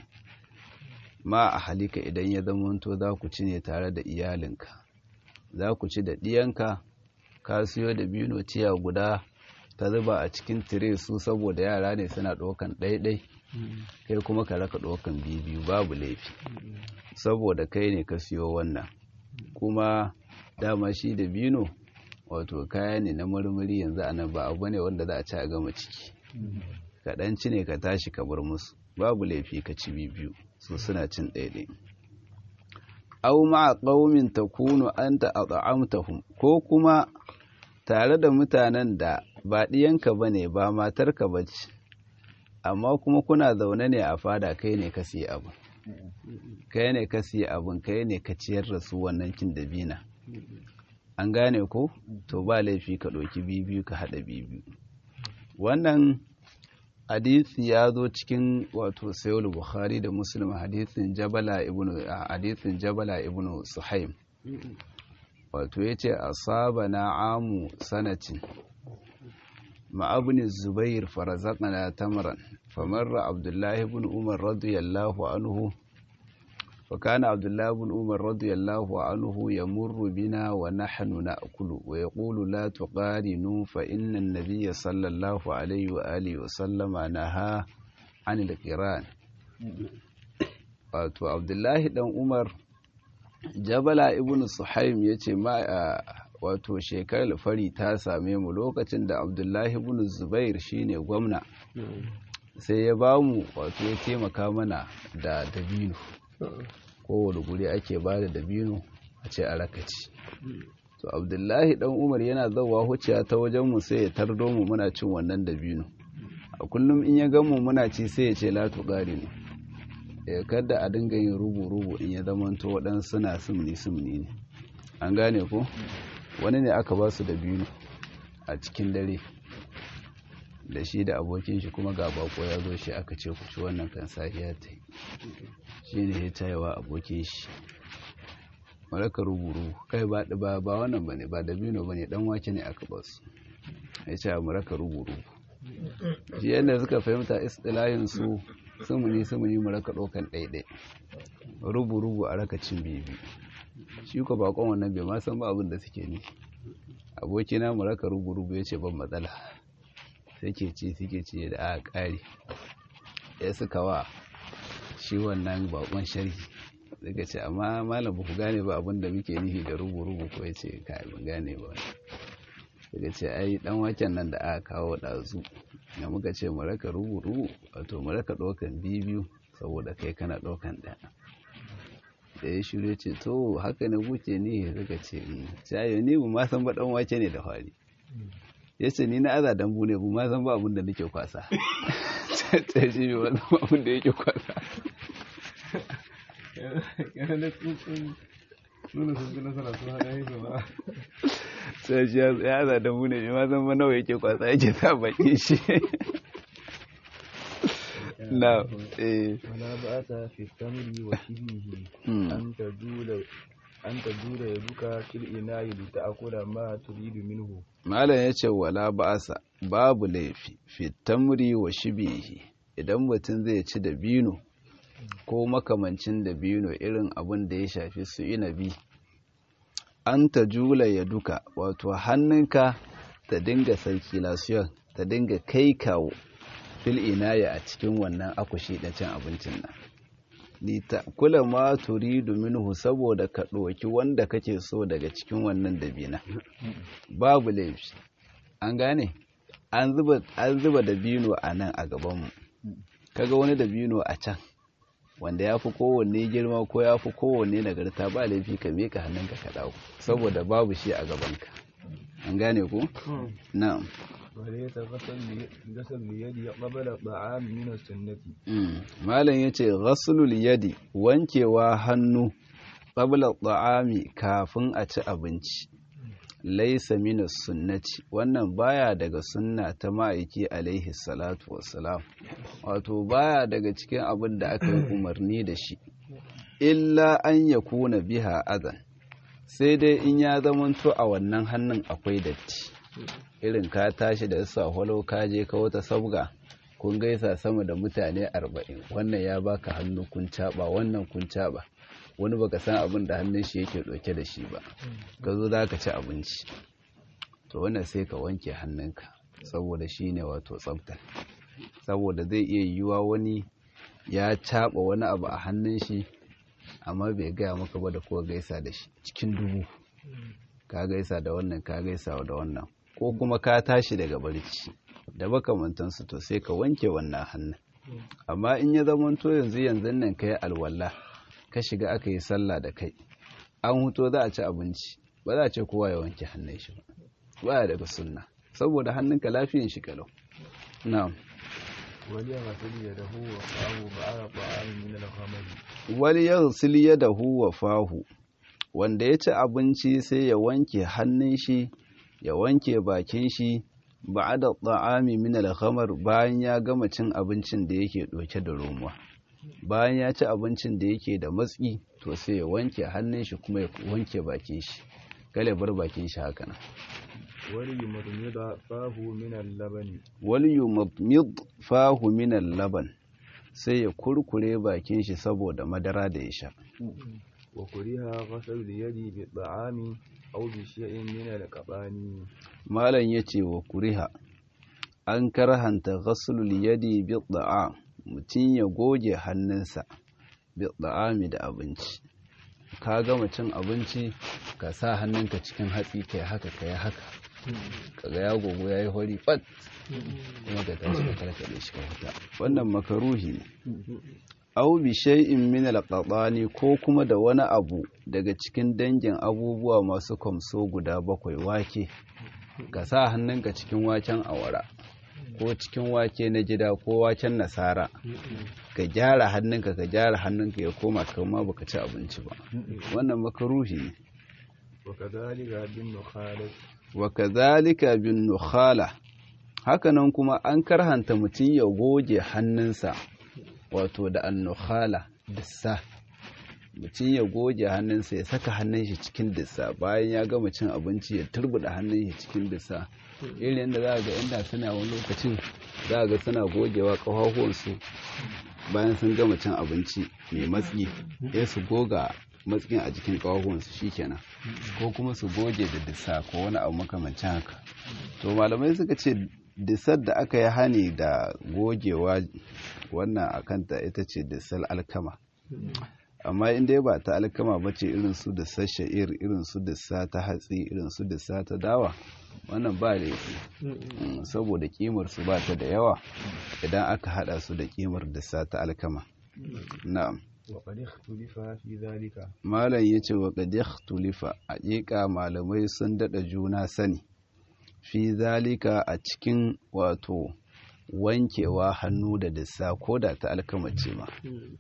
ma a halika idan ya zamanto za ku ci ne tare da iyalinka za ku ci da ɗiyanka ka siyo da biyu tiya guda ka zuba a cikin tire su saboda yara ne suna ɗaukan ɗaiɗai kai kuma ka raka ɗaukan biyu babu laifi saboda kai ne ka siyo wannan kuma dama shi da bino wato kaya ne na marmari yanzu anan ba abu ne wanda za a ci a gama ciki kaɗan ci ne ka tashi ka bar musu babu laifi ka ci biyu su suna cin ɗaiɗai au ma'a ƙaumin ta kunu an ta at'amtahum ko kuma tare da mutanen da ba ɗiyanka ba ne ba matarka ba ce amma kuma kuna zaune ne a fada kai ne ka siya abu kai ne ka siya abin kai ne ka ciyar da su wannan cin dabina an gane ko to ba laifi ka ɗauki bibiyu ka haɗa bibiyu wannan hadisi ya zo cikin wato sayul bukhari da muslim hadisin jabala ibnu hadisin jabala ibnu suhaim wato yace asabana amu sanatin مع ابن الزبير فرزقنا تمرا فمر عبد الله بن عمر رضي الله عنه فكان عبد الله بن عمر رضي الله عنه يمر بنا ونحن نأكل ويقول لا تقارنوا فإن النبي صلى الله عليه وآله وسلم نهى عن القران wato abdullahi dan umar jabala ibn suhaim ya ce wato shekarar fari ta same mu lokacin da abdullahi ibn zubair shine gwamna sai ya ba mu wato ya taimaka mana da dabino kowane guri ake ba da dabino a ce a rakaci to abdullahi dan umar yana zauwa huciya ta wajen mu sai ya tardo mu muna cin wannan dabino a kullum in ya gamu muna ci sai ya ce latu ƙari ne ya kada a dinga yin rubu-rubu in ya zamanto waɗansu suna sumni-sumni ne an gane ko wani ne aka ba su da biyu a cikin dare da shi da abokin shi kuma ga bako ya zo shi aka ce ku ci wannan kan safiya ta yi shi ne ya tayawa abokin shi maraka ruburu kai ba ba ba wannan bane ba da biyu bane dan wake ne aka ba su ya ce maraka ruburu shi yadda suka fahimta istilahin su sumuni sumuni mu raka ɗaukan ɗaiɗai rubu rubu a raka cin bibi shi ko bakon wannan bai ma san ba abin da suke ne abokina mu raka rubu rubu ya ce ban matsala suke ci suke ci da aka ƙari ya suka wa shi wannan bakon sharhi suka ce amma malam ba ku gane ba abin da muke nufi da rubu rubu ko ya ce kai ban gane ba suka ce ai dan waken nan da aka kawo ɗazu da muka ce mu raka rubu rubu wato mu raka ɗaukan biyu saboda kai kana ɗaukan ɗaya da ya shirya ce to haka ne kuke ne suka ce shayo ni bu ma san ba dan wake ne da fari ya ce ni na aza dambu ne bu ma san ba abin da nake kwasa ta shi bi wani abin da yake kwasa sai shi ya aza dambu ne ma san ba nawa yake kwasa yake sa baki shi na eh ولا بأس في التمر وشبهه أن تجول أن تجول يدك في الإناء لتأكل ما تريد منه malam ya ce wala ba'asa babu laifi fitamri wa shibihi idan mutum zai ci da bino ko makamancin da bino irin abin da ya shafi su inabi an ta jula ya duka wato hannunka ta dinga circulation ta dinga kai kawo fil inaya a cikin wannan akushi da cin abincin nan ni ta kula ma turidu minhu saboda ka ɗoki wanda kake so daga cikin wannan dabina babu laifi an gane an zuba an zuba dabino a nan a gabanmu kaga wani dabino a can wanda ya fi kowanne girma ko ya fi kowanne nagarta ba laifi ka miƙa hannunka ka ɗauko saboda babu shi a gabanka an gane ku na'am وليس غسل غسل اليد قبل الطعام من السنة malam yace ghaslul yadi wankewa hannu qabla ta'ami kafin a ci abinci laysa min sunnati wannan baya daga sunna ta ma'aiki alaihi salatu wassalam wato baya daga cikin abin da aka yi umarni da shi illa an yakuna biha adan sai dai in ya zamanto a wannan hannun akwai datti irin ka tashi da sa holo ka je ka wata sabga kun gaisa sama da mutane arba'in wannan ya baka hannu kun caba wannan kun caba wani baka san abin da hannun shi yake ɗauke da shi ba ka zo za ka ci abinci to wannan sai ka wanke hannunka saboda shi ne wato tsafta saboda zai iya yiwuwa wani ya caba wani abu a hannun shi amma bai gaya maka ba da kuwa gaisa da shi cikin dubu ka gaisa da wannan ka gaisa da wannan ko kuma ka tashi daga barci da makamantansu to sai ka wanke wannan hannun amma in ya zamanto yanzu yanzu nan ka yi alwala ka shiga aka yi sallah da kai an huto za a ci abinci ba za a ce kowa ya wanke hannun shi ba baya daga sunna saboda hannunka lafiyan shi kalau na'am وليغسل يده وفاه بعد الطعام من الخمر wal yaghsil yadahu wa fahu wanda ya ci abinci sai ya wanke hannun shi ya wanke bakin shi ba'da ta'ami min al-khamar bayan ya gama cin abincin da yake doke da romuwa bayan ya ci abincin da yake da matsi to sai ya wanke hannun shi kuma ya wanke bakin shi kale bar bakin shi haka nan وليمضمض فاه من اللبن wal yumadmid fahu min al-laban sai ya kurkure bakin shi saboda madara da ya sha وكره غسل اليد بالطعام أو بشيء من القبان malam ya ce wa kuriha an karhanta ghaslul yadi bi da'a mutum ya goge hannunsa bi da'ami da abinci ka gama cin abinci ka sa hannunka cikin hatsi kai haka kai haka kaga ya gogo yayi hori fat kuma ka tashi ka karkade shi ka fita wannan makaruhi ne aw bi shay'in min al ko kuma da wani abu daga cikin dangin abubuwa masu kwamso guda bakwai wake ka sa hannunka cikin waken awara ko cikin wake na gida ko waken nasara ka gyara hannunka ka gyara hannunka ya koma kama baka ci abinci ba wannan makaruhi ne وكذلك بالنخالة wa kazalika bin nukhala hakanan kuma an karhanta mutum ya goge hannunsa wato da annukhala da sa mutum ya goge hannunsa ya saka hannun shi cikin dissa bayan ya gama cin abinci ya turbuda hannun shi cikin dissa irin da za ga inda suna wani lokacin za ga suna gogewa ƙafafuwansu bayan sun gama cin abinci mai matsi ya su goga matsin a jikin ƙafafuwansu shikenan ko kuma su goge da dissa ko wani abu makamancin haka to malamai suka ce disar da aka yi hani da gogewa wannan a kanta ita ce disar alkama amma in dai ba ta alkama ba ce irin su da sha'ir irin su dissa ta hatsi irin su dissa ta dawa wannan ba laifi saboda kimar su ba ta da yawa idan aka hada su da kimar dissa ta alkama na'am وقد اختلف في ذلك malam yace wa qad ikhtulifa haƙiƙa malamai sun dada juna sani fi zalika a cikin wato wankewa hannu da dissa ko da ta alkamace ma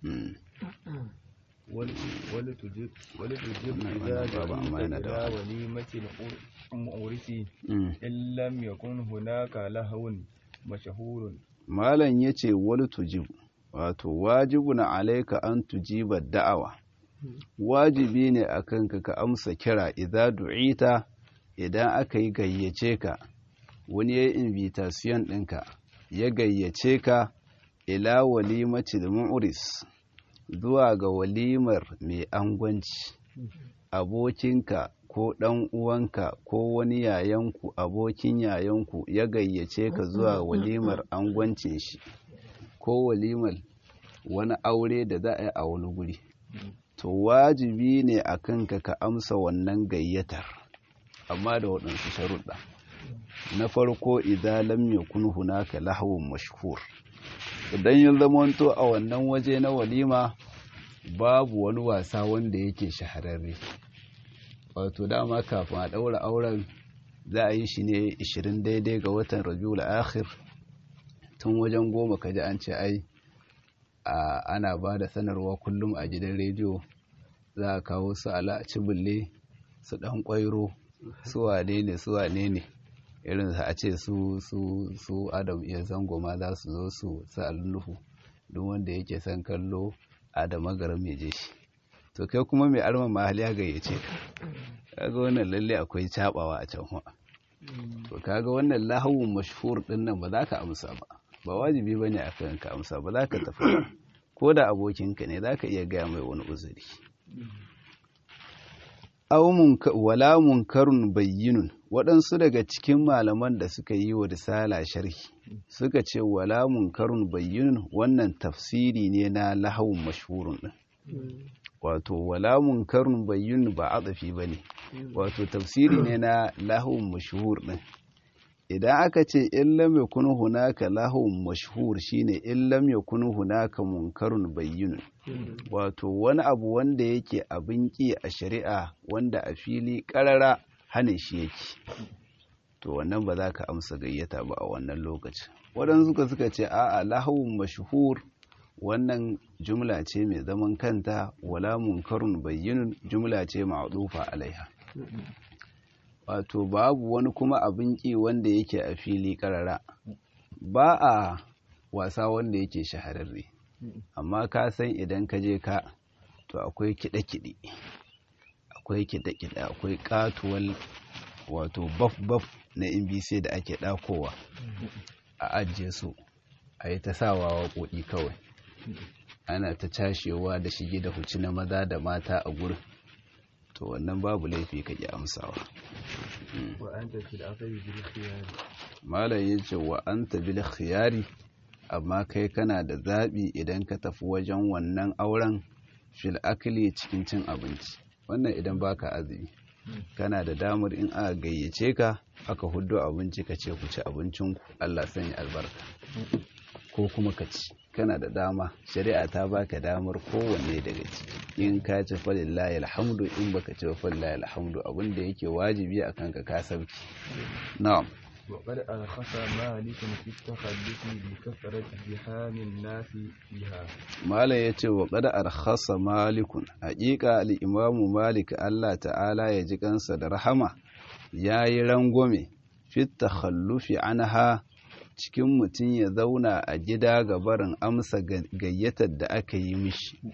ولتجب ولتجب نعم، إذا أنا بابا، أما أنا دعيت دعوة. إلى وليمة المؤرس إن لم يكن هناك لهو مشهور malam yace wal tujib wato wajibun alaika an tujiba da'awa wajibi ne akan ka ka amsa kira idza du'ita idan aka yi gayyace ka wani ya invitation ɗinka ya gayyace ka ila walimatil mu'ris zuwa ga walimar mai angwanci abokinka ko ɗan uwanka ko wani yayanku abokin yayanku ya gayyace ka zuwa walimar angwancin shi ko walimar wani aure da za a yi a wani guri to wajibi ne a kanka ka amsa wannan gayyatar amma da waɗansu sharuɗa na farko idan lam yakun hunaka lahawun mashhur idan ya zamanto a wannan waje na walima babu wani wasa wanda yake shahararre wato dama kafin a ɗaura auren za a yi shi ne 20 daidai ga watan rabiul akhir tun wajen goma kaji an ce ai a ana ba da sanarwa kullum a gidan rediyo za a kawo su ala cibulle su ɗan ƙwairo su wane ne su wane ne irin a ce su su su adam iya zango ma za su zo su sa alluhu duk wanda yake son kallo adama garin mai je shi to kai kuma mai arma mahali ya gayyace ka kaga wannan lalle akwai cabawa a can wa to kaga wannan lahawun mashhur din nan ba za ka amsa ba ba wajibi bane a kan ka amsa ba za ka tafi ba ko da abokinka ne za ka iya gaya mai wani uzuri aw munka wala munkarun bayyinun waɗansu daga cikin malaman da suka yi wa risala sharhi suka ce wala munkarun bayyinun wannan tafsiri ne na lahawun mashhurun din wato wala munkarun bayyinun ba adafi bane wato tafsiri ne na lahawun mashhur din idan aka ce in lam yakun hunaka lahawun mashhur shine in lam yakun hunaka munkarun bayyinun wato wani abu wanda yake abin ki a shari'a wanda a fili karara hane shi yake to wannan ba za ka amsa gayyata ba a wannan lokacin waɗansu suka suka ce a'a lahawun mashhur wannan jumla ce mai zaman kanta wala munkarun bayyinun jumla ce ma'dufa alaiha wato babu wani kuma abin ki wanda yake a fili karara ba a wasa wanda yake shahararre amma ka san idan ka je ka to akwai kiɗe-kiɗe akwai kiɗe-kiɗe akwai katuwal wato baf-baf na NBC da ake ɗakowa a ajiye su a yi ta sawa waƙoƙi kawai ana ta cashewa da shige da huci na maza da mata a gurin to wannan babu laifi ka ƙi amsawa وأنت في الأثر بالخيار malam ya ce wa an bil khiyari amma kai kana da zaɓi idan ka tafi wajen wannan auren fil akli cikin cin abinci wannan idan baka azumi kana da damar in aka gayyace ka aka huddo abinci ka ce ku ci abincinku Allah sanya albarka ko kuma ka ci kana da dama shari'a ta baka damar kowanne daga ciki in ka ci falillahi alhamdu in baka ci falillahi alhamdu abin da yake wajibi akan ka ka sauki na'am وقد أرخص مالك في التخلف بكثرة زحام الناس فيها Malam ya ce wa ƙada arhasa malikun, haƙiƙa al'imamu Malik Allah ta'ala ya ji kansa da rahama ya yi rangwame fitta hallufi anha cikin mutum ya zauna a gida ga barin amsa gayyatar da aka yi mishi.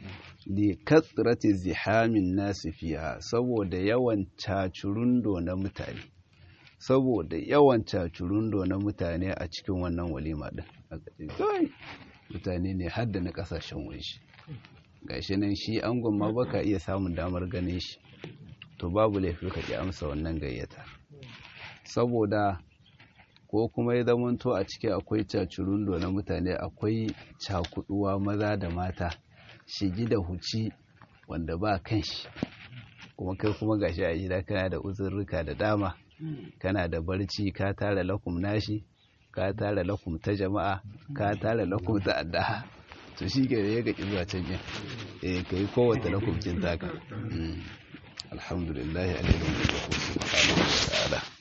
li kathrati zihamin nasi fiha saboda yawan cacurundo na mutane saboda yawan cacurundo na mutane a cikin wannan walima din mutane ne har da na kasashen waje gashi nan shi angon ma baka iya samun damar ganin shi to babu laifi ka ki amsa wannan gayyata saboda ko kuma ya zamanto a ciki akwai cacurundo na mutane akwai cakuduwa maza da mata shigi da huci wanda ba kan shi kuma kai kuma gashi a gida kana da uzurruka da dama kana da barci ka tara lakum nashi ka tara lakum ta jama'a ka tara lakum ta addaha to shi ke da ya gaƙi zuwa can yin eh ka yi kowace lakum kin taka alhamdulillah alaihi wa sallam